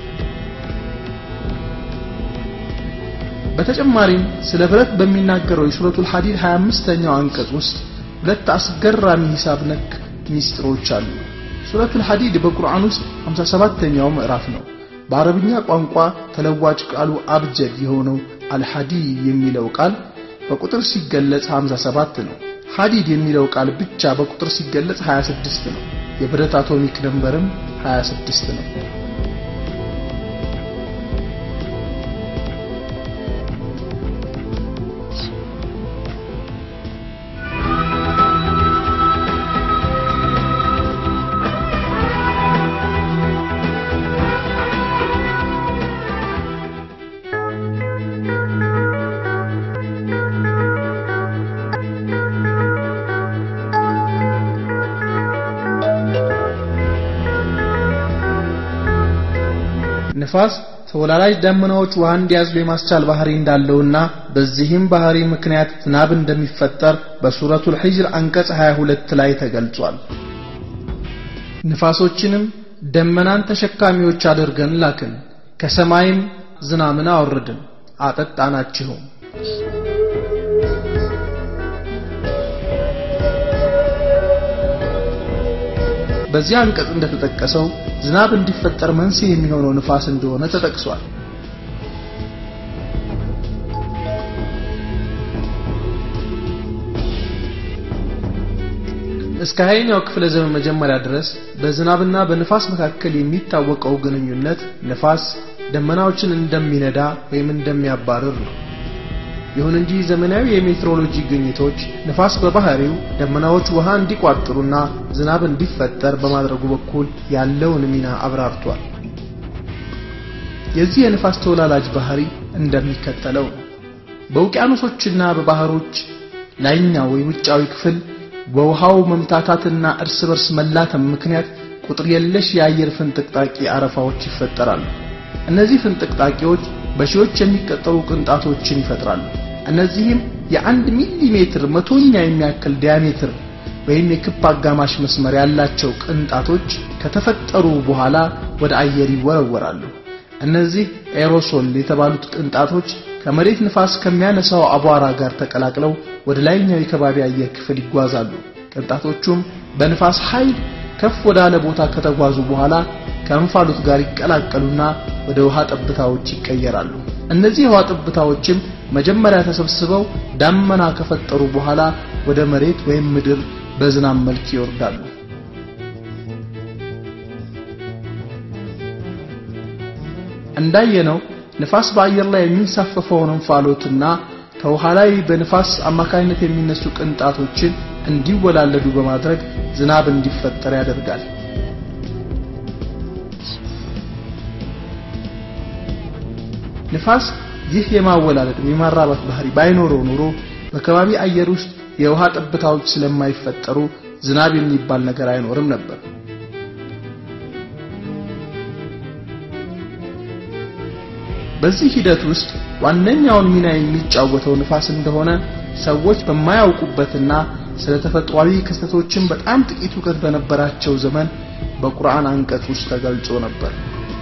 በተጨማሪም ስለ ብረት በሚናገረው የሱረቱል ሐዲድ 25ኛው አንቀጽ ውስጥ ሁለት አስገራሚ ሂሳብ ነክ ሚስጥሮች አሉ ሱረቱል ሐዲድ በቁርአን ውስጥ 57ኛው ምዕራፍ ነው በአረብኛ ቋንቋ ተለዋጭ ቃሉ አብጀድ የሆነው አልሐዲ የሚለው ቃል በቁጥር ሲገለጽ 57 ነው ሐዲድ የሚለው ቃል ብቻ በቁጥር ሲገለጽ 26 ነው የብረት አቶሚክ ነምበርም 26 ነው ንፋስ ተወላላጅ ደመናዎች ውሃ እንዲያዝሉ የማስቻል ባህሪ እንዳለውና በዚህም ባህሪ ምክንያት ዝናብ እንደሚፈጠር በሱረቱል ሂጅር አንቀጽ 22 ላይ ተገልጿል ንፋሶችንም ደመናን ተሸካሚዎች አድርገን ላክን ከሰማይም ዝናምን አወረድን አጠጣናችሁም በዚህ አንቀጽ እንደተጠቀሰው ዝናብ እንዲፈጠር መንስኤ የሚሆነው ንፋስ እንደሆነ ተጠቅሷል እስከ ሀያኛው ክፍለ ዘመን መጀመሪያ ድረስ በዝናብና በንፋስ መካከል የሚታወቀው ግንኙነት ንፋስ ደመናዎችን እንደሚነዳ ወይም እንደሚያባርር ነው። ይሁን እንጂ ዘመናዊ የሜትሮሎጂ ግኝቶች ንፋስ በባህሪው ደመናዎች ውሃ እንዲቋጥሩና ዝናብ እንዲፈጠር በማድረጉ በኩል ያለውን ሚና አብራርቷል። የዚህ የንፋስ ተወላላጅ ባህሪ እንደሚከተለው ነው። በውቅያኖሶችና በባህሮች ላይኛው የውጫዊ ክፍል በውሃው መምታታትና እርስ በርስ መላተም ምክንያት ቁጥር የለሽ የአየር ፍንጥቅጣቂ አረፋዎች ይፈጠራሉ። እነዚህ ፍንጥቅጣቂዎች በሺዎች የሚቀጠሩ ቅንጣቶችን ይፈጥራሉ። እነዚህም የአንድ ሚሊ ሜትር መቶኛ የሚያክል ዲያሜትር ወይም የክብ አጋማሽ መስመር ያላቸው ቅንጣቶች ከተፈጠሩ በኋላ ወደ አየር ይወረወራሉ። እነዚህ ኤሮሶል የተባሉት ቅንጣቶች ከመሬት ንፋስ ከሚያነሳው አቧራ ጋር ተቀላቅለው ወደ ላይኛው የከባቢ አየር ክፍል ይጓዛሉ። ቅንጣቶቹም በንፋስ ኃይል ከፍ ወዳለ ቦታ ከተጓዙ በኋላ ከእንፋሎት ጋር ይቀላቀሉና ወደ ውሃ ጠብታዎች ይቀየራሉ። እነዚህ የውሃ ጠብታዎችም መጀመሪያ ተሰብስበው ዳመና ከፈጠሩ በኋላ ወደ መሬት ወይም ምድር በዝናብ መልክ ይወርዳሉ። እንዳየነው ንፋስ በአየር ላይ የሚንሳፈፈውን እንፋሎትና ከውሃ ላይ በንፋስ አማካኝነት የሚነሱ ቅንጣቶችን እንዲወላለዱ በማድረግ ዝናብ እንዲፈጠር ያደርጋል። ንፋስ ይህ የማወላለድ የማራባት ባህሪ ባይኖረው ኖሮ በከባቢ አየር ውስጥ የውሃ ጠብታዎች ስለማይፈጠሩ ዝናብ የሚባል ነገር አይኖርም ነበር። በዚህ ሂደት ውስጥ ዋነኛውን ሚና የሚጫወተው ንፋስ እንደሆነ ሰዎች በማያውቁበትና ስለ ተፈጥሯዊ ክስተቶችን በጣም ጥቂት እውቀት በነበራቸው ዘመን በቁርአን አንቀጽ ውስጥ ተገልጾ ነበር።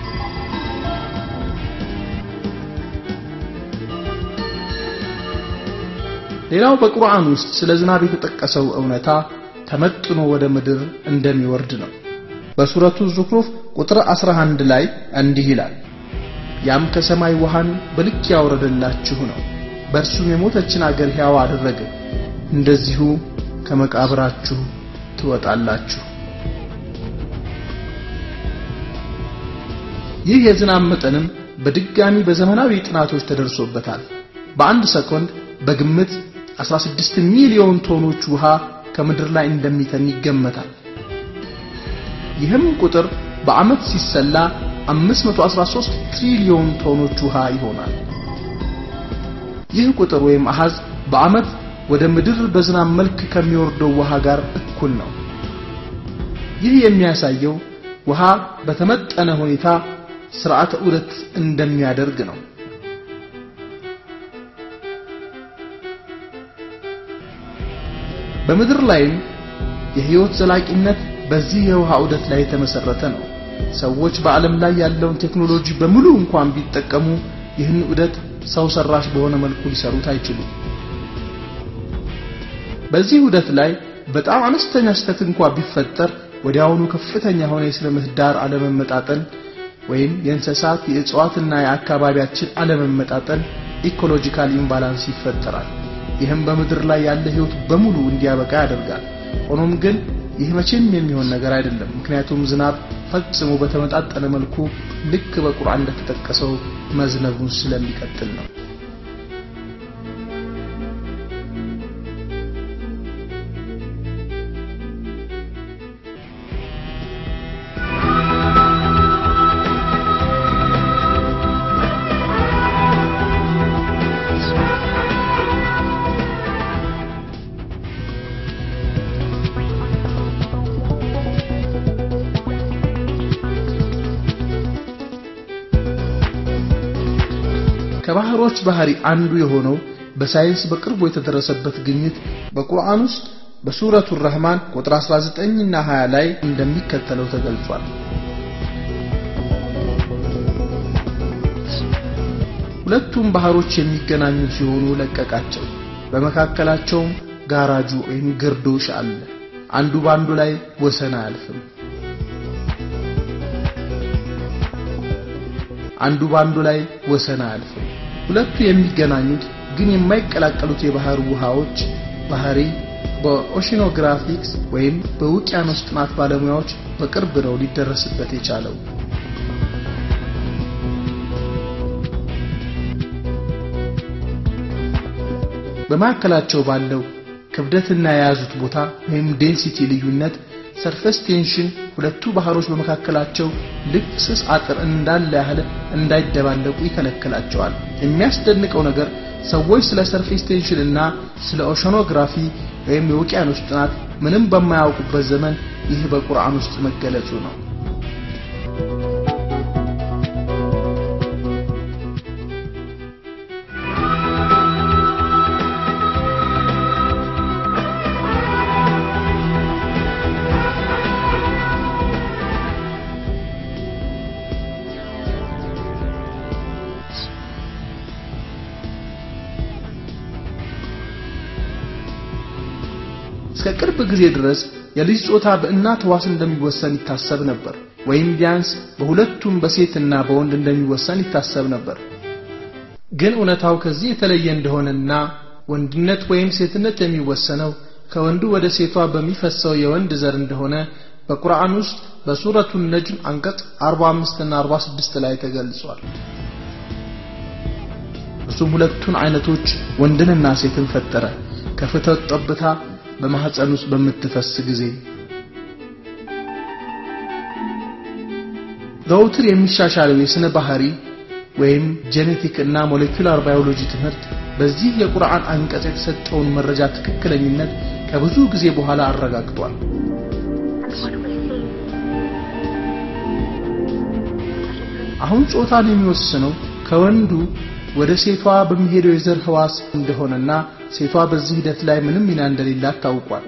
ሌላው በቁርአን ውስጥ ስለ ዝናብ የተጠቀሰው እውነታ ተመጥኖ ወደ ምድር እንደሚወርድ ነው። በሱረቱ ዙክሩፍ ቁጥር 11 ላይ እንዲህ ይላል፣ ያም ከሰማይ ውሃን በልክ ያወረደላችሁ ነው፣ በእርሱም የሞተችን አገር ሕያው አደረገ፣ እንደዚሁ ከመቃብራችሁ ትወጣላችሁ። ይህ የዝናብ መጠንም በድጋሚ በዘመናዊ ጥናቶች ተደርሶበታል። በአንድ ሰኮንድ በግምት 16 ሚሊዮን ቶኖች ውሃ ከምድር ላይ እንደሚተን ይገመታል። ይህም ቁጥር በዓመት ሲሰላ 513 ትሪሊዮን ቶኖች ውሃ ይሆናል። ይህ ቁጥር ወይም አሃዝ በዓመት ወደ ምድር በዝናብ መልክ ከሚወርደው ውሃ ጋር እኩል ነው። ይህ የሚያሳየው ውሃ በተመጠነ ሁኔታ ስርዓተ ዑደት እንደሚያደርግ ነው። በምድር ላይም የህይወት ዘላቂነት በዚህ የውሃ ዑደት ላይ የተመሰረተ ነው። ሰዎች በዓለም ላይ ያለውን ቴክኖሎጂ በሙሉ እንኳን ቢጠቀሙ ይህን ዑደት ሰው ሰራሽ በሆነ መልኩ ሊሰሩት አይችሉም። በዚህ ዑደት ላይ በጣም አነስተኛ ስህተት እንኳን ቢፈጠር ወዲያውኑ ከፍተኛ የሆነ የስነ ምህዳር አለመመጣጠን ወይም የእንስሳት የእጽዋትና የአካባቢያችን አለመመጣጠን ኢኮሎጂካል ኢምባላንስ ይፈጠራል። ይህም በምድር ላይ ያለ ህይወት በሙሉ እንዲያበቃ ያደርጋል። ሆኖም ግን ይህ መቼም የሚሆን ነገር አይደለም። ምክንያቱም ዝናብ ፈጽሞ በተመጣጠነ መልኩ ልክ በቁርአን እንደተጠቀሰው መዝነቡን ስለሚቀጥል ነው። ከባህሮች ባህሪ አንዱ የሆነው በሳይንስ በቅርቡ የተደረሰበት ግኝት በቁርአን ውስጥ በሱረቱ ረህማን ቁጥር 19 እና 20 ላይ እንደሚከተለው ተገልጿል። ሁለቱም ባህሮች የሚገናኙ ሲሆኑ ለቀቃቸው። በመካከላቸውም ጋራጁ ወይም ግርዶሽ አለ። አንዱ ባንዱ ላይ ወሰን አያልፍም። አንዱ ባንዱ ላይ ወሰን አያልፍም። ሁለቱ የሚገናኙት ግን የማይቀላቀሉት የባህር ውሃዎች ባህሪ በኦሽኖግራፊክስ ወይም በውቅያኖስ ጥናት ባለሙያዎች በቅርብ ነው ሊደረስበት የቻለው። በመካከላቸው ባለው ክብደትና የያዙት ቦታ ወይም ዴንሲቲ ልዩነት ሰርፈስ ቴንሽን ሁለቱ ባህሮች በመካከላቸው ልክ ስስ አጥር እንዳለ ያህል እንዳይደባለቁ ይከለክላቸዋል። የሚያስደንቀው ነገር ሰዎች ስለ ሰርፌስ ቴንሽን እና ስለ ኦሸኖግራፊ ወይም የውቅያኖስ ጥናት ምንም በማያውቁበት ዘመን ይህ በቁርአን ውስጥ መገለጹ ነው። እስከ ቅርብ ጊዜ ድረስ የልጅ ጾታ በእናት ሕዋስ እንደሚወሰን ይታሰብ ነበር፣ ወይም ቢያንስ በሁለቱም በሴትና በወንድ እንደሚወሰን ይታሰብ ነበር። ግን እውነታው ከዚህ የተለየ እንደሆነና ወንድነት ወይም ሴትነት የሚወሰነው ከወንዱ ወደ ሴቷ በሚፈሰው የወንድ ዘር እንደሆነ በቁርአን ውስጥ በሱረቱ ነጅም አንቀጽ 45 እና 46 ላይ ተገልጿል። እሱም ሁለቱን አይነቶች ወንድንና ሴትን ፈጠረ ከፍተት ጠብታ በማህፀን ውስጥ በምትፈስ ጊዜ ዘውትር የሚሻሻለው የስነ ባህሪ ወይም ጄኔቲክ እና ሞሌኩላር ባዮሎጂ ትምህርት በዚህ የቁርአን አንቀጽ የተሰጠውን መረጃ ትክክለኝነት ከብዙ ጊዜ በኋላ አረጋግጧል። አሁን ጾታን የሚወስነው ከወንዱ ወደ ሴቷ በሚሄደው የዘር ህዋስ እንደሆነና ሴቷ በዚህ ሂደት ላይ ምንም ሚና እንደሌላት ታውቋል።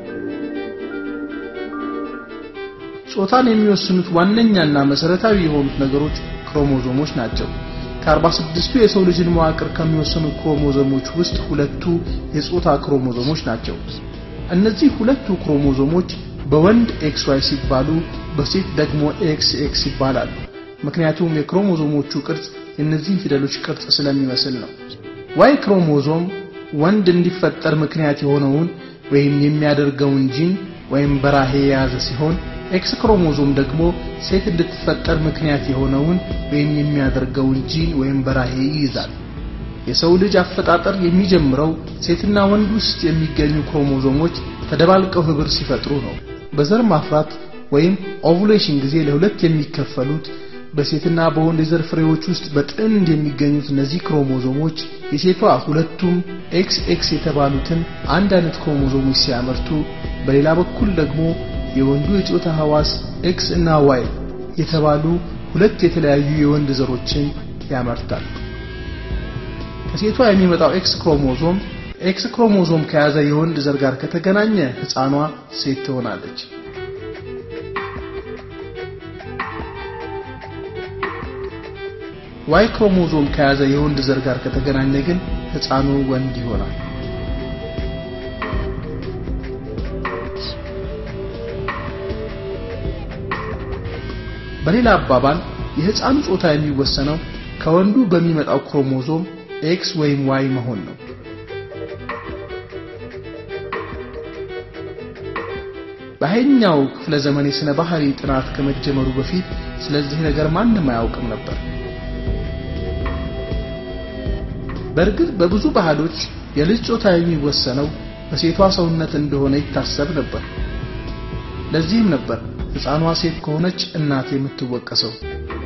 ጾታን የሚወስኑት ዋነኛና መሰረታዊ የሆኑት ነገሮች ክሮሞዞሞች ናቸው። ከ46ቱ የሰው ልጅን መዋቅር ከሚወስኑ ክሮሞዞሞች ውስጥ ሁለቱ የጾታ ክሮሞዞሞች ናቸው። እነዚህ ሁለቱ ክሮሞዞሞች በወንድ ኤክስ ዋይ ሲባሉ፣ በሴት ደግሞ ኤክስ ኤክስ ይባላሉ። ምክንያቱም የክሮሞዞሞቹ ቅርጽ የእነዚህን ፊደሎች ቅርጽ ስለሚመስል ነው። ዋይ ክሮሞዞም ወንድ እንዲፈጠር ምክንያት የሆነውን ወይም የሚያደርገውን ጂን ወይም በራሄ የያዘ ሲሆን ኤክስ ክሮሞዞም ደግሞ ሴት እንድትፈጠር ምክንያት የሆነውን ወይም የሚያደርገውን ጂን ወይም በራሄ ይይዛል። የሰው ልጅ አፈጣጠር የሚጀምረው ሴትና ወንድ ውስጥ የሚገኙ ክሮሞዞሞች ተደባልቀው ህብር ሲፈጥሩ ነው። በዘር ማፍራት ወይም ኦቭሌሽን ጊዜ ለሁለት የሚከፈሉት በሴትና በወንድ የዘር ፍሬዎች ውስጥ በጥንድ የሚገኙት እነዚህ ክሮሞዞሞች የሴቷ ሁለቱም ኤክስ ኤክስ የተባሉትን አንድ አይነት ክሮሞዞሞች ሲያመርቱ፣ በሌላ በኩል ደግሞ የወንዱ የጾታ ህዋስ ኤክስ እና ዋይ የተባሉ ሁለት የተለያዩ የወንድ ዘሮችን ያመርታል። ከሴቷ የሚመጣው ኤክስ ክሮሞዞም ኤክስ ክሮሞዞም ከያዘ የወንድ ዘር ጋር ከተገናኘ ህፃኗ ሴት ትሆናለች። ዋይ ክሮሞዞም ከያዘ የወንድ ዘር ጋር ከተገናኘ ግን ህፃኑ ወንድ ይሆናል። በሌላ አባባል የህፃኑ ጾታ የሚወሰነው ከወንዱ በሚመጣው ክሮሞዞም ኤክስ ወይም ዋይ መሆን ነው። በሃያኛው ክፍለ ዘመን የሥነ ባህሪ ጥናት ከመጀመሩ በፊት ስለዚህ ነገር ማንም አያውቅም ነበር። በእርግጥ በብዙ ባህሎች የልጅ ጾታ የሚወሰነው በሴቷ ሰውነት እንደሆነ ይታሰብ ነበር። ለዚህም ነበር ሕፃኗ ሴት ከሆነች እናት የምትወቀሰው።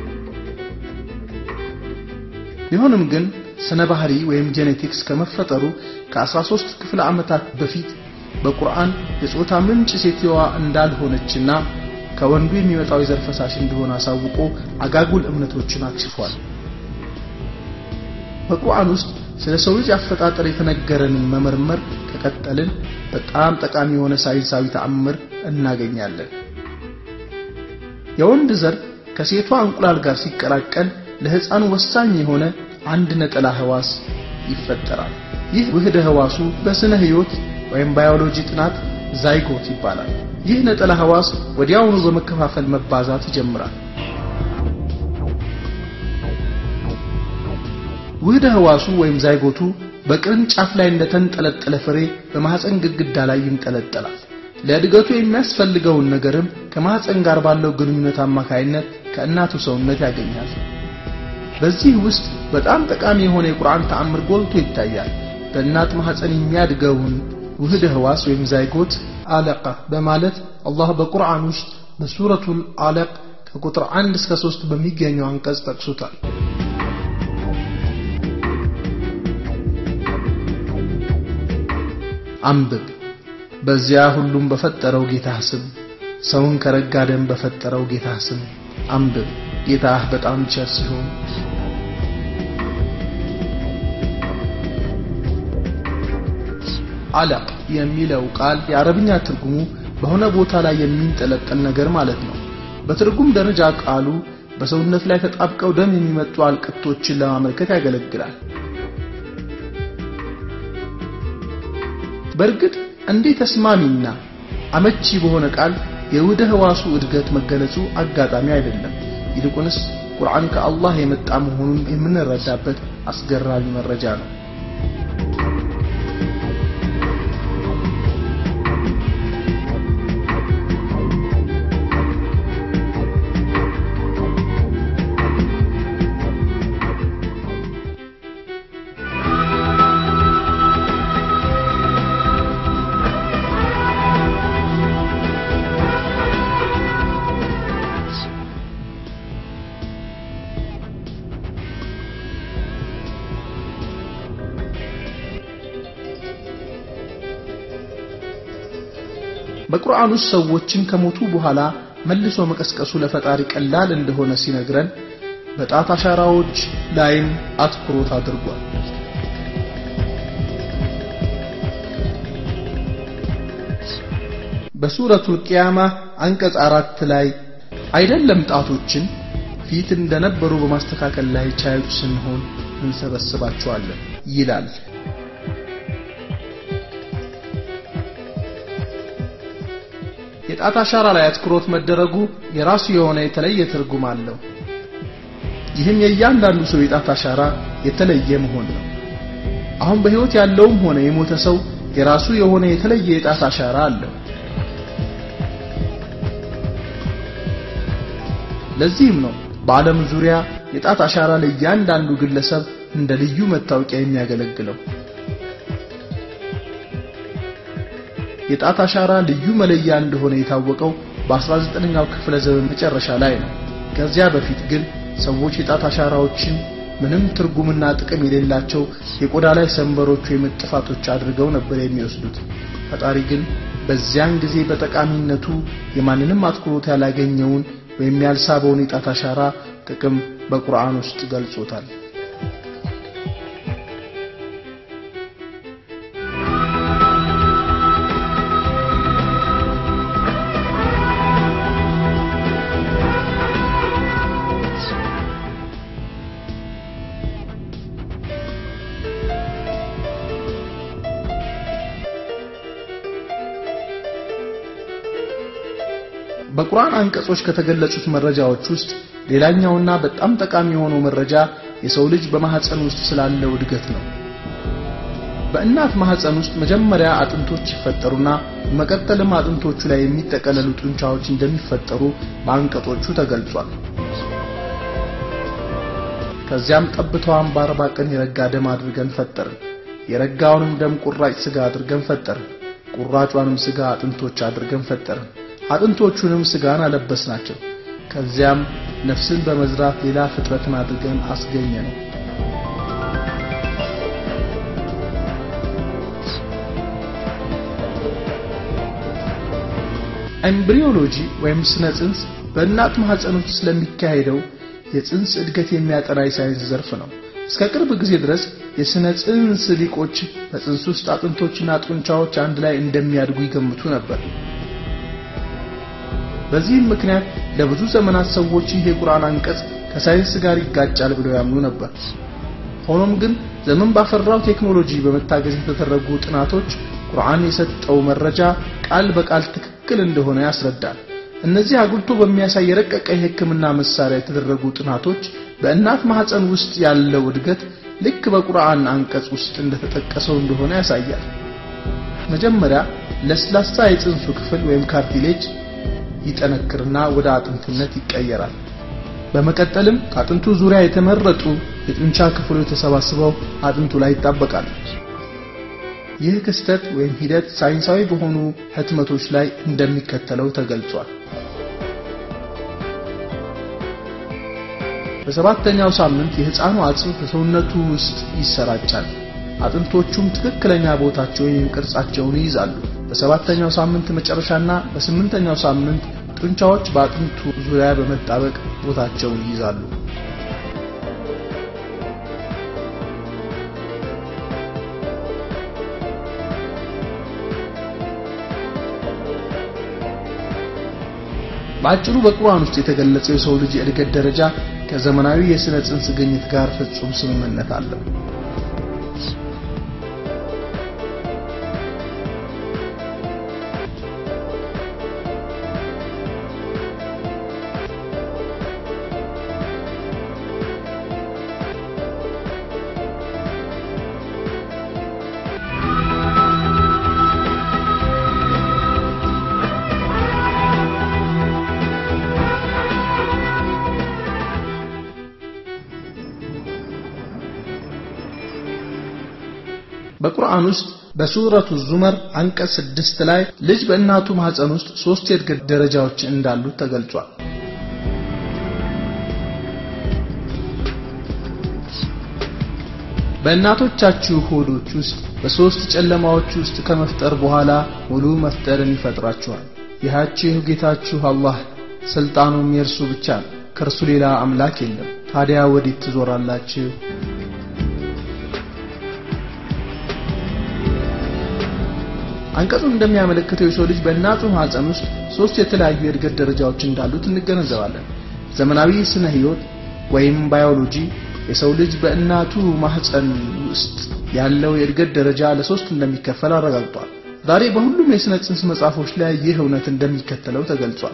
ቢሆንም ግን ስነ ባህሪ ወይም ጄኔቲክስ ከመፈጠሩ ከ13 ክፍለ ዓመታት በፊት በቁርአን የጾታ ምንጭ ሴትዋ እንዳልሆነችና ከወንዱ የሚመጣው የዘር ፈሳሽ እንደሆነ አሳውቆ አጋጉል እምነቶችን አክሽፏል። በቁርአን ውስጥ ስለ ሰው ልጅ አፈጣጠር የተነገረንን መመርመር ከቀጠልን በጣም ጠቃሚ የሆነ ሳይንሳዊ ተአምር እናገኛለን። የወንድ ዘር ከሴቷ እንቁላል ጋር ሲቀላቀል ለሕፃኑ ወሳኝ የሆነ አንድ ነጠላ ህዋስ ይፈጠራል። ይህ ውህደ ህዋሱ በስነ ህይወት ወይም ባዮሎጂ ጥናት ዛይጎት ይባላል። ይህ ነጠላ ህዋስ ወዲያውኑ በመከፋፈል መባዛት ይጀምራል። ውህደ ህዋሱ ወይም ዛይጎቱ በቅርንጫፍ ላይ እንደተንጠለጠለ ፍሬ በማህፀን ግድግዳ ላይ ይንጠለጠላል። ለእድገቱ የሚያስፈልገውን ነገርም ከማህፀን ጋር ባለው ግንኙነት አማካይነት ከእናቱ ሰውነት ያገኛል። በዚህ ውስጥ በጣም ጠቃሚ የሆነ የቁርአን ተአምር ጎልቶ ይታያል። በእናት ማህፀን የሚያድገውን ውህድ ህዋስ ወይም ዛይጎት አለቃ በማለት አላህ በቁርአን ውስጥ በሱረቱል አለቅ ከቁጥር 1 እስከ 3 በሚገኘው አንቀጽ ጠቅሶታል። አንብብ በዚያ ሁሉም በፈጠረው ጌታህ ስም ሰውን ከረጋ ደም በፈጠረው ጌታህ ስም አንብብ ጌታህ በጣም ቸር ሲሆን አለቅ የሚለው ቃል የአረብኛ ትርጉሙ በሆነ ቦታ ላይ የሚንጠለጠል ነገር ማለት ነው። በትርጉም ደረጃ ቃሉ በሰውነት ላይ ተጣብቀው ደም የሚመጡ አልቅቶችን ለማመልከት ያገለግላል። በእርግጥ እንዲህ ተስማሚና አመቺ በሆነ ቃል የውህደ ህዋሱ እድገት መገለጹ አጋጣሚ አይደለም። ይልቁንስ ቁርአን ከአላህ የመጣ መሆኑን የምንረዳበት አስገራሚ መረጃ ነው። በቁርአን ውስጥ ሰዎችን ከሞቱ በኋላ መልሶ መቀስቀሱ ለፈጣሪ ቀላል እንደሆነ ሲነግረን በጣት አሻራዎች ላይም አትኩሮት አድርጓል። በሱረቱል ቂያማ አንቀጽ አራት ላይ አይደለም ጣቶችን ፊት እንደነበሩ በማስተካከል ላይ ቻዮች ስንሆን እንሰበስባቸዋለን ይላል። የጣት አሻራ ላይ አትኩሮት መደረጉ የራሱ የሆነ የተለየ ትርጉም አለው። ይህም የእያንዳንዱ ሰው የጣት አሻራ የተለየ መሆን ነው። አሁን በሕይወት ያለውም ሆነ የሞተ ሰው የራሱ የሆነ የተለየ የጣት አሻራ አለው። ለዚህም ነው በዓለም ዙሪያ የጣት አሻራ ለእያንዳንዱ ግለሰብ እንደ ልዩ መታወቂያ የሚያገለግለው። የጣት አሻራ ልዩ መለያ እንደሆነ የታወቀው በ19ኛው ክፍለ ዘመን መጨረሻ ላይ ነው። ከዚያ በፊት ግን ሰዎች የጣት አሻራዎችን ምንም ትርጉምና ጥቅም የሌላቸው የቆዳ ላይ ሰንበሮች ወይም ጥፋቶች አድርገው ነበር የሚወስዱት። ፈጣሪ ግን በዚያን ጊዜ በጠቃሚነቱ የማንንም አትኩሮት ያላገኘውን ወይም ያልሳበውን የጣት አሻራ ጥቅም በቁርአን ውስጥ ገልጾታል። በቁርአን አንቀጾች ከተገለጹት መረጃዎች ውስጥ ሌላኛውና በጣም ጠቃሚ የሆነው መረጃ የሰው ልጅ በማህፀን ውስጥ ስላለው እድገት ነው። በእናት ማህፀን ውስጥ መጀመሪያ አጥንቶች ይፈጠሩና በመቀጠልም አጥንቶቹ ላይ የሚጠቀለሉ ጡንቻዎች እንደሚፈጠሩ በአንቀጾቹ ተገልጿል። ከዚያም ጠብታዋን በአርባ ቀን የረጋ ደም አድርገን ፈጠርን። የረጋውንም ደም ቁራጭ ስጋ አድርገን ፈጠርን። ቁራጯንም ስጋ አጥንቶች አድርገን ፈጠርን። አጥንቶቹንም ስጋን አለበስናቸው። ከዚያም ነፍስን በመዝራት ሌላ ፍጥረትን አድርገን አስገኘ ነው። ኤምብሪዮሎጂ ወይም ስነ ጽንስ በእናት ማህፀን ውስጥ ስለሚካሄደው የጽንስ እድገት የሚያጠና የሳይንስ ዘርፍ ነው። እስከ ቅርብ ጊዜ ድረስ የስነ ጽንስ ሊቆች በጽንስ ውስጥ አጥንቶችና ጡንቻዎች አንድ ላይ እንደሚያድጉ ይገምቱ ነበር። በዚህም ምክንያት ለብዙ ዘመናት ሰዎች ይህ የቁርአን አንቀጽ ከሳይንስ ጋር ይጋጫል ብለው ያምኑ ነበር። ሆኖም ግን ዘመን ባፈራው ቴክኖሎጂ በመታገዝ የተደረጉ ጥናቶች ቁርአን የሰጠው መረጃ ቃል በቃል ትክክል እንደሆነ ያስረዳል። እነዚህ አጉልቶ በሚያሳይ የረቀቀ የሕክምና መሳሪያ የተደረጉ ጥናቶች በእናት ማህፀን ውስጥ ያለው እድገት ልክ በቁርአን አንቀጽ ውስጥ እንደተጠቀሰው እንደሆነ ያሳያል። መጀመሪያ ለስላሳ የጽንሱ ክፍል ወይም ካርቲሌጅ ይጠነክርና ወደ አጥንትነት ይቀየራል። በመቀጠልም ከአጥንቱ ዙሪያ የተመረጡ የጡንቻ ክፍሎች ተሰባስበው አጥንቱ ላይ ይጣበቃል። ይህ ክስተት ወይም ሂደት ሳይንሳዊ በሆኑ ህትመቶች ላይ እንደሚከተለው ተገልጿል። በሰባተኛው ሳምንት የህፃኑ አጽም በሰውነቱ ውስጥ ይሰራጫል። አጥንቶቹም ትክክለኛ ቦታቸውን ወይም ቅርጻቸውን ይይዛሉ። በሰባተኛው ሳምንት መጨረሻና በስምንተኛው ሳምንት ጡንቻዎች በአጥንቱ ዙሪያ በመጣበቅ ቦታቸውን ይይዛሉ። በአጭሩ በቁርአን ውስጥ የተገለጸው የሰው ልጅ የእድገት ደረጃ ከዘመናዊ የስነ ጽንስ ግኝት ጋር ፍጹም ስምምነት አለው። በቁርአን ውስጥ በሱረቱ ዙመር አንቀጽ ስድስት ላይ ልጅ በእናቱ ማህፀን ውስጥ ሶስት የእድገት ደረጃዎች እንዳሉት ተገልጿል። በእናቶቻችሁ ሆዶች ውስጥ በሶስት ጨለማዎች ውስጥ ከመፍጠር በኋላ ሙሉ መፍጠርን ይፈጥራችኋል። ይሃችሁ ጌታችሁ አላህ ስልጣኑም የእርሱ ብቻ ነው፣ ከእርሱ ሌላ አምላክ የለም። ታዲያ ወዴት ትዞራላችሁ? አንቀጹ እንደሚያመለክተው የሰው ልጅ በእናቱ ማህፀን ውስጥ ሶስት የተለያዩ የእድገት ደረጃዎች እንዳሉት እንገነዘባለን። ዘመናዊ ስነ ህይወት ወይም ባዮሎጂ የሰው ልጅ በእናቱ ማህፀን ውስጥ ያለው የእድገት ደረጃ ለሶስት እንደሚከፈል አረጋግጧል። ዛሬ በሁሉም የስነ ጽንስ መጽሐፎች ላይ ይህ እውነት እንደሚከተለው ተገልጿል።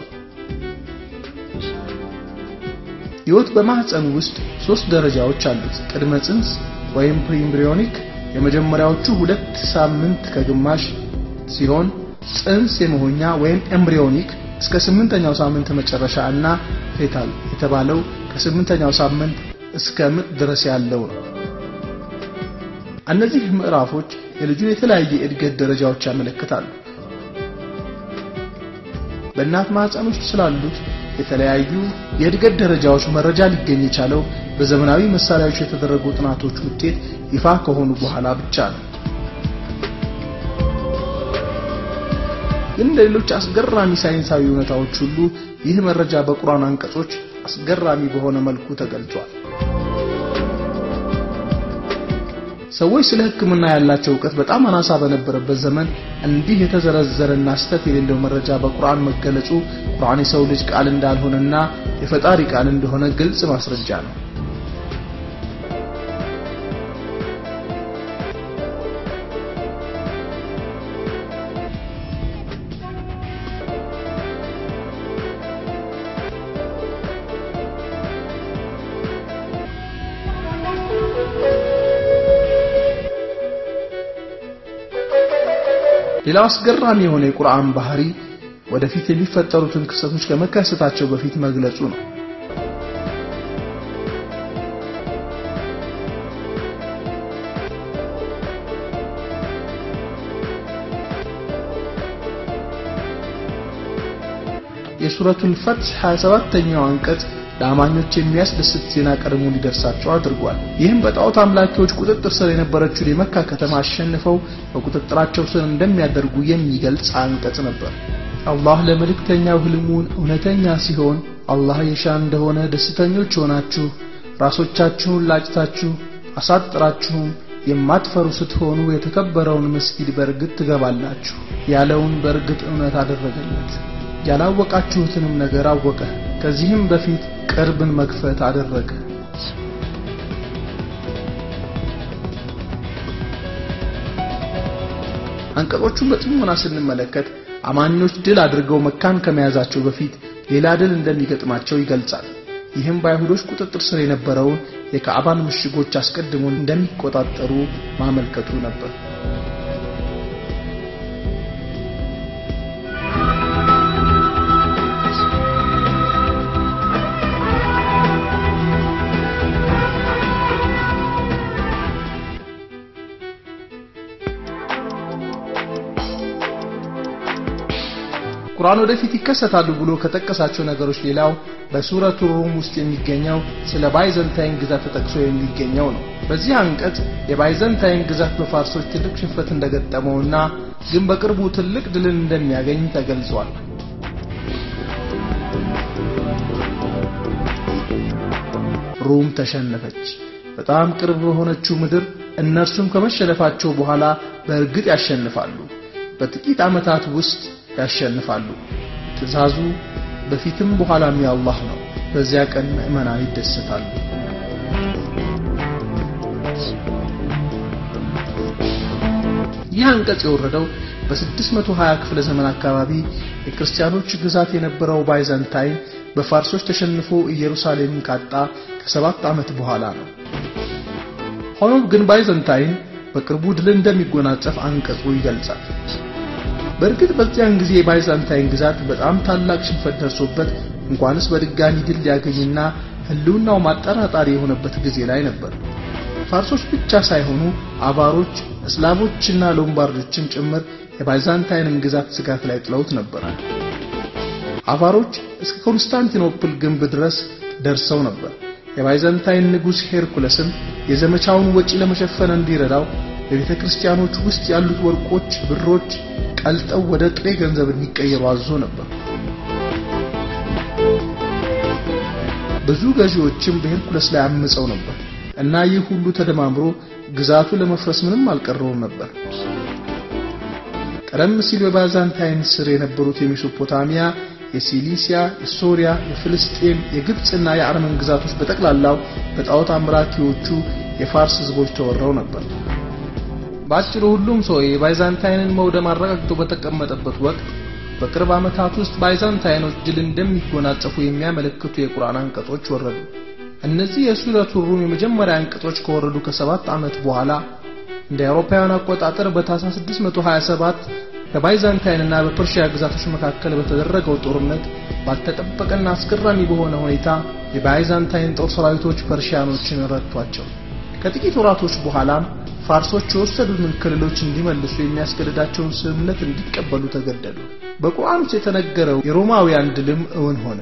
ህይወት በማህፀን ውስጥ ሶስት ደረጃዎች አሉት። ቅድመ ጽንስ ወይም ፕሪኤምብሪዮኒክ የመጀመሪያዎቹ ሁለት ሳምንት ከግማሽ ሲሆን ጽንስ የመሆኛ ወይም ኤምብሪዮኒክ እስከ ስምንተኛው ሳምንት መጨረሻ እና ፌታል የተባለው ከስምንተኛው ሳምንት እስከ ምጥ ድረስ ያለው ነው። እነዚህ ምዕራፎች የልጁን የተለያየ የእድገት ደረጃዎች ያመለክታሉ። በእናት ማህፀን ውስጥ ስላሉት የተለያዩ የእድገት ደረጃዎች መረጃ ሊገኝ የቻለው በዘመናዊ መሳሪያዎች የተደረጉ ጥናቶች ውጤት ይፋ ከሆኑ በኋላ ብቻ ነው። ግን ለሌሎች አስገራሚ ሳይንሳዊ እውነታዎች ሁሉ ይህ መረጃ በቁርአን አንቀጾች አስገራሚ በሆነ መልኩ ተገልጿል። ሰዎች ስለ ሕክምና ያላቸው እውቀት በጣም አናሳ በነበረበት ዘመን እንዲህ የተዘረዘረና ስተት የሌለው መረጃ በቁርአን መገለጹ ቁርአን የሰው ልጅ ቃል እንዳልሆነና የፈጣሪ ቃል እንደሆነ ግልጽ ማስረጃ ነው። ሌላው አስገራሚ የሆነ የቁርአን ባህሪ ወደፊት የሚፈጠሩትን ክስተቶች ከመከሰታቸው በፊት መግለጹ ነው። የሱረቱል ፈትህ 27ኛው አንቀጽ ለአማኞች የሚያስደስት ዜና ቀድሞ እንዲደርሳቸው አድርጓል። ይህም በጣዖት አምላኪዎች ቁጥጥር ስር የነበረችውን የመካ ከተማ አሸንፈው በቁጥጥራቸው ስር እንደሚያደርጉ የሚገልጽ አንቀጽ ነበር። አላህ ለመልእክተኛው ህልሙን እውነተኛ ሲሆን አላህ የሻ እንደሆነ ደስተኞች ሆናችሁ ራሶቻችሁን ላጭታችሁ አሳጥራችሁም የማትፈሩ ስትሆኑ የተከበረውን መስጊድ በእርግጥ ትገባላችሁ ያለውን በእርግጥ እውነት አደረገለት። ያላወቃችሁትንም ነገር አወቀ። ከዚህም በፊት ቅርብን መክፈት አደረገ። አንቀጾቹን በጥሞና ስንመለከት አማኞች ድል አድርገው መካን ከመያዛቸው በፊት ሌላ ድል እንደሚገጥማቸው ይገልጻል። ይህም በአይሁዶች ቁጥጥር ስር የነበረውን የካዕባን ምሽጎች አስቀድሞ እንደሚቆጣጠሩ ማመልከቱ ነበር። ቁርአን ወደፊት ይከሰታሉ ብሎ ከጠቀሳቸው ነገሮች ሌላው በሱረቱ ሩም ውስጥ የሚገኘው ስለ ባይዘንታይን ግዛት ተጠቅሶ የሚገኘው ነው። በዚህ አንቀጽ የባይዘንታይን ግዛት በፋርሶች ትልቅ ሽንፈት እንደገጠመውና ግን በቅርቡ ትልቅ ድልን እንደሚያገኝ ተገልጿል። ሩም ተሸነፈች። በጣም ቅርብ በሆነችው ምድር እነርሱም ከመሸነፋቸው በኋላ በእርግጥ ያሸንፋሉ። በጥቂት ዓመታት ውስጥ ያሸንፋሉ። ትእዛዙ በፊትም በኋላም የአላህ ነው። በዚያ ቀን ምዕመናን ይደሰታሉ። ይህ አንቀጽ የወረደው በ620 ክፍለ ዘመን አካባቢ የክርስቲያኖች ግዛት የነበረው ባይዛንታይን በፋርሶች ተሸንፎ ኢየሩሳሌምን ካጣ ከሰባት ዓመት በኋላ ነው። ሆኖም ግን ባይዘንታይን በቅርቡ ድል እንደሚጎናጸፍ አንቀጹ ይገልጻል። በእርግጥ በዚያን ጊዜ የባይዛንታይን ግዛት በጣም ታላቅ ሽንፈት ደርሶበት እንኳንስ በድጋሚ ድል ሊያገኝና ሕልውናው ማጠራጣሪ የሆነበት ጊዜ ላይ ነበር። ፋርሶች ብቻ ሳይሆኑ አቫሮች፣ እስላቮችና ሎምባርዶችም ጭምር የባይዛንታይንን ግዛት ስጋት ላይ ጥለውት ነበር። አቫሮች እስከ ኮንስታንቲኖፕል ግንብ ድረስ ደርሰው ነበር። የባይዛንታይን ንጉሥ ሄርኩለስም የዘመቻውን ወጪ ለመሸፈን እንዲረዳው በቤተ ክርስቲያኖች ውስጥ ያሉት ወርቆች፣ ብሮች ቀልጠው ወደ ጥሬ ገንዘብ እንዲቀየሩ አዞ ነበር። ብዙ ገዢዎችም በሄርኩለስ ላይ አምፀው ነበር እና ይህ ሁሉ ተደማምሮ ግዛቱ ለመፍረስ ምንም አልቀረውም ነበር። ቀደም ሲል በባይዛንታይን ስር የነበሩት የሜሶፖታሚያ የሲሊሲያ፣ የሶሪያ፣ የፍልስጤም፣ የግብፅና የአርመን ግዛቶች በጠቅላላው በጣዖት አምራኪዎቹ የፋርስ ህዝቦች ተወረው ነበር። በአጭሩ ሁሉም ሰው የባይዛንታይንን መውደም አረጋግጦ በተቀመጠበት ወቅት በቅርብ ዓመታት ውስጥ ባይዛንታይኖች ድል እንደሚጎናጸፉ የሚያመለክቱ የቁርአን አንቀጾች ወረዱ። እነዚህ የሱረቱ ሩም የመጀመሪያ አንቀጾች ከወረዱ ከሰባት ዓመት በኋላ እንደ አውሮፓውያን አቆጣጠር በታኅሳስ 627 በባይዛንታይንና በፐርሺያ ግዛቶች መካከል በተደረገው ጦርነት ባልተጠበቀና አስገራሚ በሆነ ሁኔታ የባይዛንታይን ጦር ሰራዊቶች ፐርሺያኖችን ረቷቸው። ከጥቂት ወራቶች በኋላም ፋርሶች የወሰዱትን ክልሎች እንዲመልሱ የሚያስገድዳቸውን ስምምነት እንዲቀበሉ ተገደዱ። በቁርአን ውስጥ የተነገረው የሮማውያን ድልም እውን ሆነ።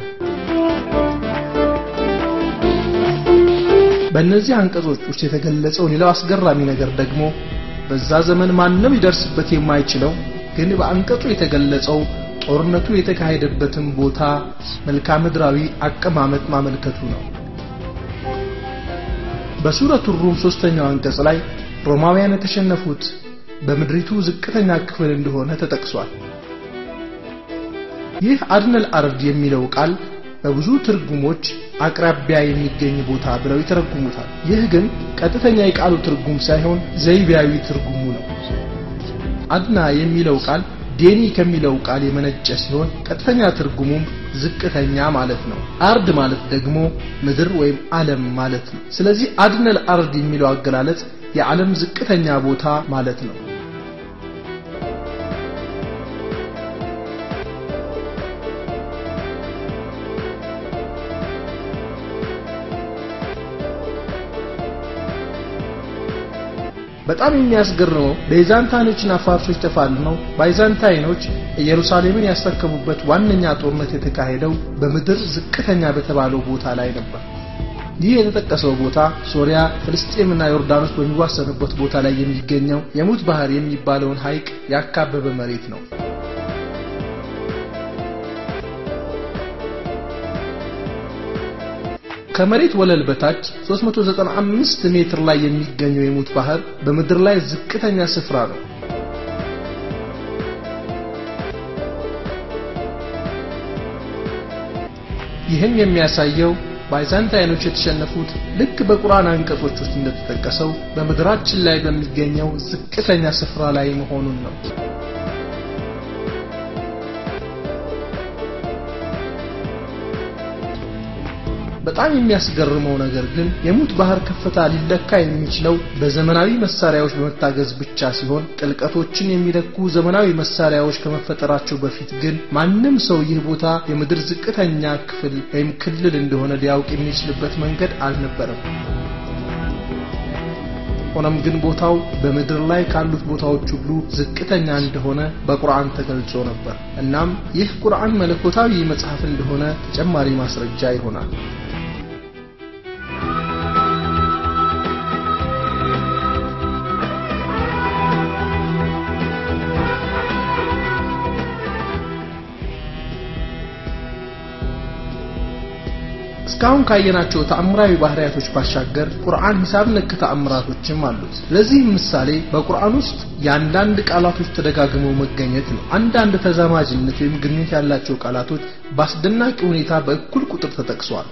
በእነዚህ አንቀጾች ውስጥ የተገለጸው ሌላው አስገራሚ ነገር ደግሞ በዛ ዘመን ማንም ሊደርስበት የማይችለው ግን በአንቀጹ የተገለጸው ጦርነቱ የተካሄደበትን ቦታ መልክዓ ምድራዊ አቀማመጥ ማመልከቱ ነው። በሱረቱ ሩም ሶስተኛው አንቀጽ ላይ ሮማውያን የተሸነፉት በምድሪቱ ዝቅተኛ ክፍል እንደሆነ ተጠቅሷል። ይህ አድነል አርድ የሚለው ቃል በብዙ ትርጉሞች አቅራቢያ የሚገኝ ቦታ ብለው ይተረጉሙታል። ይህ ግን ቀጥተኛ የቃሉ ትርጉም ሳይሆን ዘይቤያዊ ትርጉሙ ነው። አድና የሚለው ቃል ዴኒ ከሚለው ቃል የመነጨ ሲሆን ቀጥተኛ ትርጉሙም ዝቅተኛ ማለት ነው። አርድ ማለት ደግሞ ምድር ወይም ዓለም ማለት ነው። ስለዚህ አድነል አርድ የሚለው አገላለጽ የዓለም ዝቅተኛ ቦታ ማለት ነው። በጣም የሚያስገርመው ቤዛንታይኖችና ፋርሶች ተፋልመው ባይዛንታይኖች ኢየሩሳሌምን ያስረከቡበት ዋነኛ ጦርነት የተካሄደው በምድር ዝቅተኛ በተባለው ቦታ ላይ ነበር። ይህ የተጠቀሰው ቦታ ሶሪያ፣ ፍልስጤምና ዮርዳኖስ በሚዋሰኑበት ቦታ ላይ የሚገኘው የሙት ባህር የሚባለውን ሐይቅ ያካበበ መሬት ነው። ከመሬት ወለል በታች 395 ሜትር ላይ የሚገኘው የሙት ባህር በምድር ላይ ዝቅተኛ ስፍራ ነው። ይህም የሚያሳየው ባይዛንታይኖች የተሸነፉት ልክ በቁርአን አንቀጾች ውስጥ እንደተጠቀሰው በምድራችን ላይ በሚገኘው ዝቅተኛ ስፍራ ላይ መሆኑን ነው። በጣም የሚያስገርመው ነገር ግን የሙት ባህር ከፍታ ሊለካ የሚችለው በዘመናዊ መሳሪያዎች በመታገዝ ብቻ ሲሆን ጥልቀቶችን የሚለኩ ዘመናዊ መሳሪያዎች ከመፈጠራቸው በፊት ግን ማንም ሰው ይህ ቦታ የምድር ዝቅተኛ ክፍል ወይም ክልል እንደሆነ ሊያውቅ የሚችልበት መንገድ አልነበረም። ሆኖም ግን ቦታው በምድር ላይ ካሉት ቦታዎች ሁሉ ዝቅተኛ እንደሆነ በቁርአን ተገልጾ ነበር። እናም ይህ ቁርአን መለኮታዊ መጽሐፍ እንደሆነ ተጨማሪ ማስረጃ ይሆናል። እስካሁን ካየናቸው ተአምራዊ ባህሪያቶች ባሻገር ቁርአን ሂሳብ ነክ ተአምራቶችም አሉት። ለዚህም ምሳሌ በቁርአን ውስጥ የአንዳንድ ቃላቶች ተደጋግመው መገኘት ነው። አንዳንድ ተዛማጅነት ወይም ግንኙነት ያላቸው ቃላቶች በአስደናቂ ሁኔታ በእኩል ቁጥር ተጠቅሰዋል።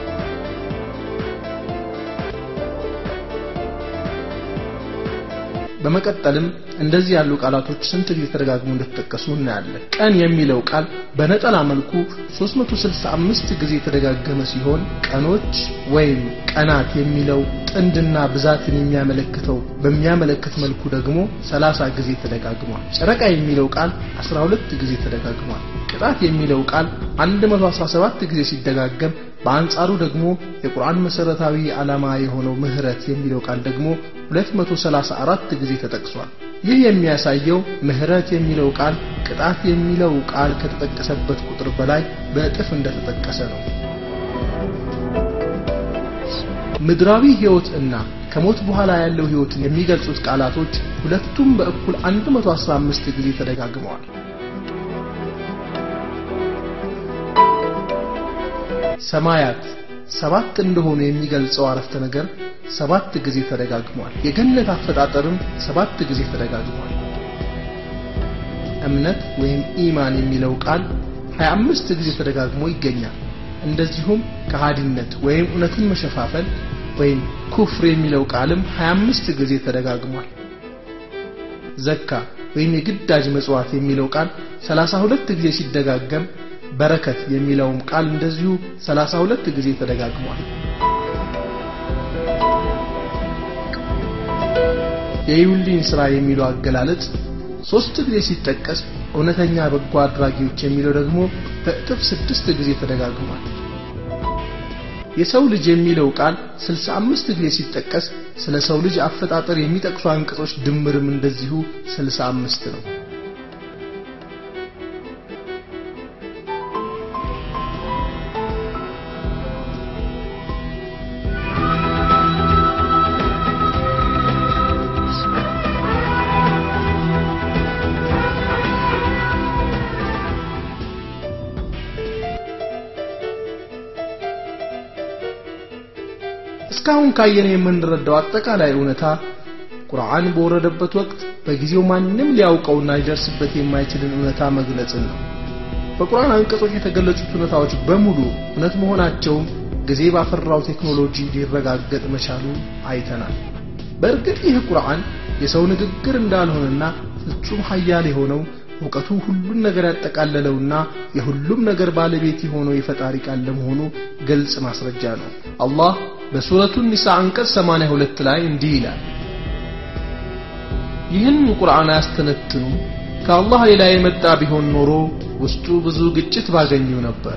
በመቀጠልም እንደዚህ ያሉ ቃላቶች ስንት ጊዜ ተደጋግመው እንደተጠቀሱ እናያለን። ቀን የሚለው ቃል በነጠላ መልኩ 365 ጊዜ የተደጋገመ ሲሆን ቀኖች ወይም ቀናት የሚለው ጥንድና ብዛትን የሚያመለክተው በሚያመለክት መልኩ ደግሞ 30 ጊዜ ተደጋግሟል። ጨረቃ የሚለው ቃል 12 ጊዜ ተደጋግሟል። ቅጣት የሚለው ቃል 117 ጊዜ ሲደጋገም በአንጻሩ ደግሞ የቁርአን መሰረታዊ ዓላማ የሆነው ምህረት የሚለው ቃል ደግሞ 234 ጊዜ ተጠቅሷል። ይህ የሚያሳየው ምህረት የሚለው ቃል ቅጣት የሚለው ቃል ከተጠቀሰበት ቁጥር በላይ በእጥፍ እንደተጠቀሰ ነው። ምድራዊ ህይወት እና ከሞት በኋላ ያለው ህይወትን የሚገልጹት ቃላቶች ሁለቱም በእኩል 115 ጊዜ ተደጋግመዋል። ሰማያት ሰባት እንደሆኑ የሚገልጸው አረፍተ ነገር ሰባት ጊዜ ተደጋግሟል። የገነት አፈጣጠርም ሰባት ጊዜ ተደጋግሟል። እምነት ወይም ኢማን የሚለው ቃል 25 ጊዜ ተደጋግሞ ይገኛል። እንደዚሁም ከሃዲነት ወይም እውነትን መሸፋፈል ወይም ኩፍር የሚለው ቃልም 25 ጊዜ ተደጋግሟል። ዘካ ወይም የግዳጅ መጽዋት የሚለው ቃል 32 ጊዜ ሲደጋገም በረከት የሚለውም ቃል እንደዚሁ 32 ጊዜ ተደጋግሟል። የይሁልኝ ሥራ የሚለው አገላለጽ ሶስት ጊዜ ሲጠቀስ እውነተኛ በጎ አድራጊዎች የሚለው ደግሞ በእጥፍ ስድስት ጊዜ ተደጋግሟል። የሰው ልጅ የሚለው ቃል 65 ጊዜ ሲጠቀስ ስለ ሰው ልጅ አፈጣጠር የሚጠቅሱ አንቀጾች ድምርም እንደዚሁ 65 ነው። እስካሁን ካየነ የምንረዳው አጠቃላይ እውነታ ቁርአን በወረደበት ወቅት በጊዜው ማንም ሊያውቀውና ሊደርስበት የማይችልን እውነታ መግለጽን ነው። በቁርአን አንቀጾች የተገለጹት እውነታዎች በሙሉ እውነት መሆናቸውም ጊዜ ባፈራው ቴክኖሎጂ ሊረጋገጥ መቻሉ አይተናል። በእርግጥ ይህ ቁርአን የሰው ንግግር እንዳልሆነና ፍጹም ሀያል የሆነው እውቀቱ ሁሉን ነገር ያጠቃለለውና የሁሉም ነገር ባለቤት የሆነው የፈጣሪ ቃል ለመሆኑ ግልጽ ማስረጃ ነው። አላህ በሱረቱ ኒሳ አንቀጽ 82 ላይ እንዲህ ይላል፣ ይህን ቁርአን አያስተነትኑ ከአላህ ሌላ የመጣ ቢሆን ኖሮ ውስጡ ብዙ ግጭት ባገኙ ነበር።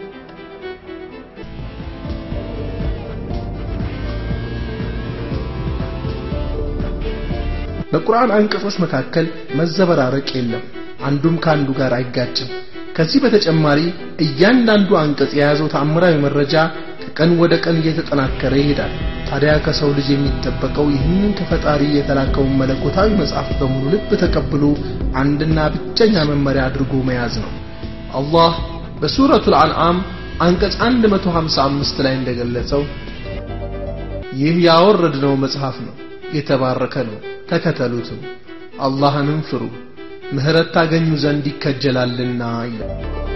በቁርአን አንቀጾች መካከል መዘበራረቅ የለም። አንዱም ከአንዱ ጋር አይጋጭም። ከዚህ በተጨማሪ እያንዳንዱ አንቀጽ የያዘው ተአምራዊ መረጃ ከቀን ወደ ቀን እየተጠናከረ ይሄዳል። ታዲያ ከሰው ልጅ የሚጠበቀው ይህንን ከፈጣሪ የተላከውን መለኮታዊ መጽሐፍ በሙሉ ልብ ተቀብሎ አንድና ብቸኛ መመሪያ አድርጎ መያዝ ነው። አላህ በሱረቱል አንዓም አንቀጽ 155 ላይ እንደገለጸው ይህ ያወረድነው መጽሐፍ ነው፣ የተባረከ ነው፣ ተከተሉትም፣ አላህንም ፍሩ ምህረት ታገኙ ዘንድ ይከጀላልና ይላል።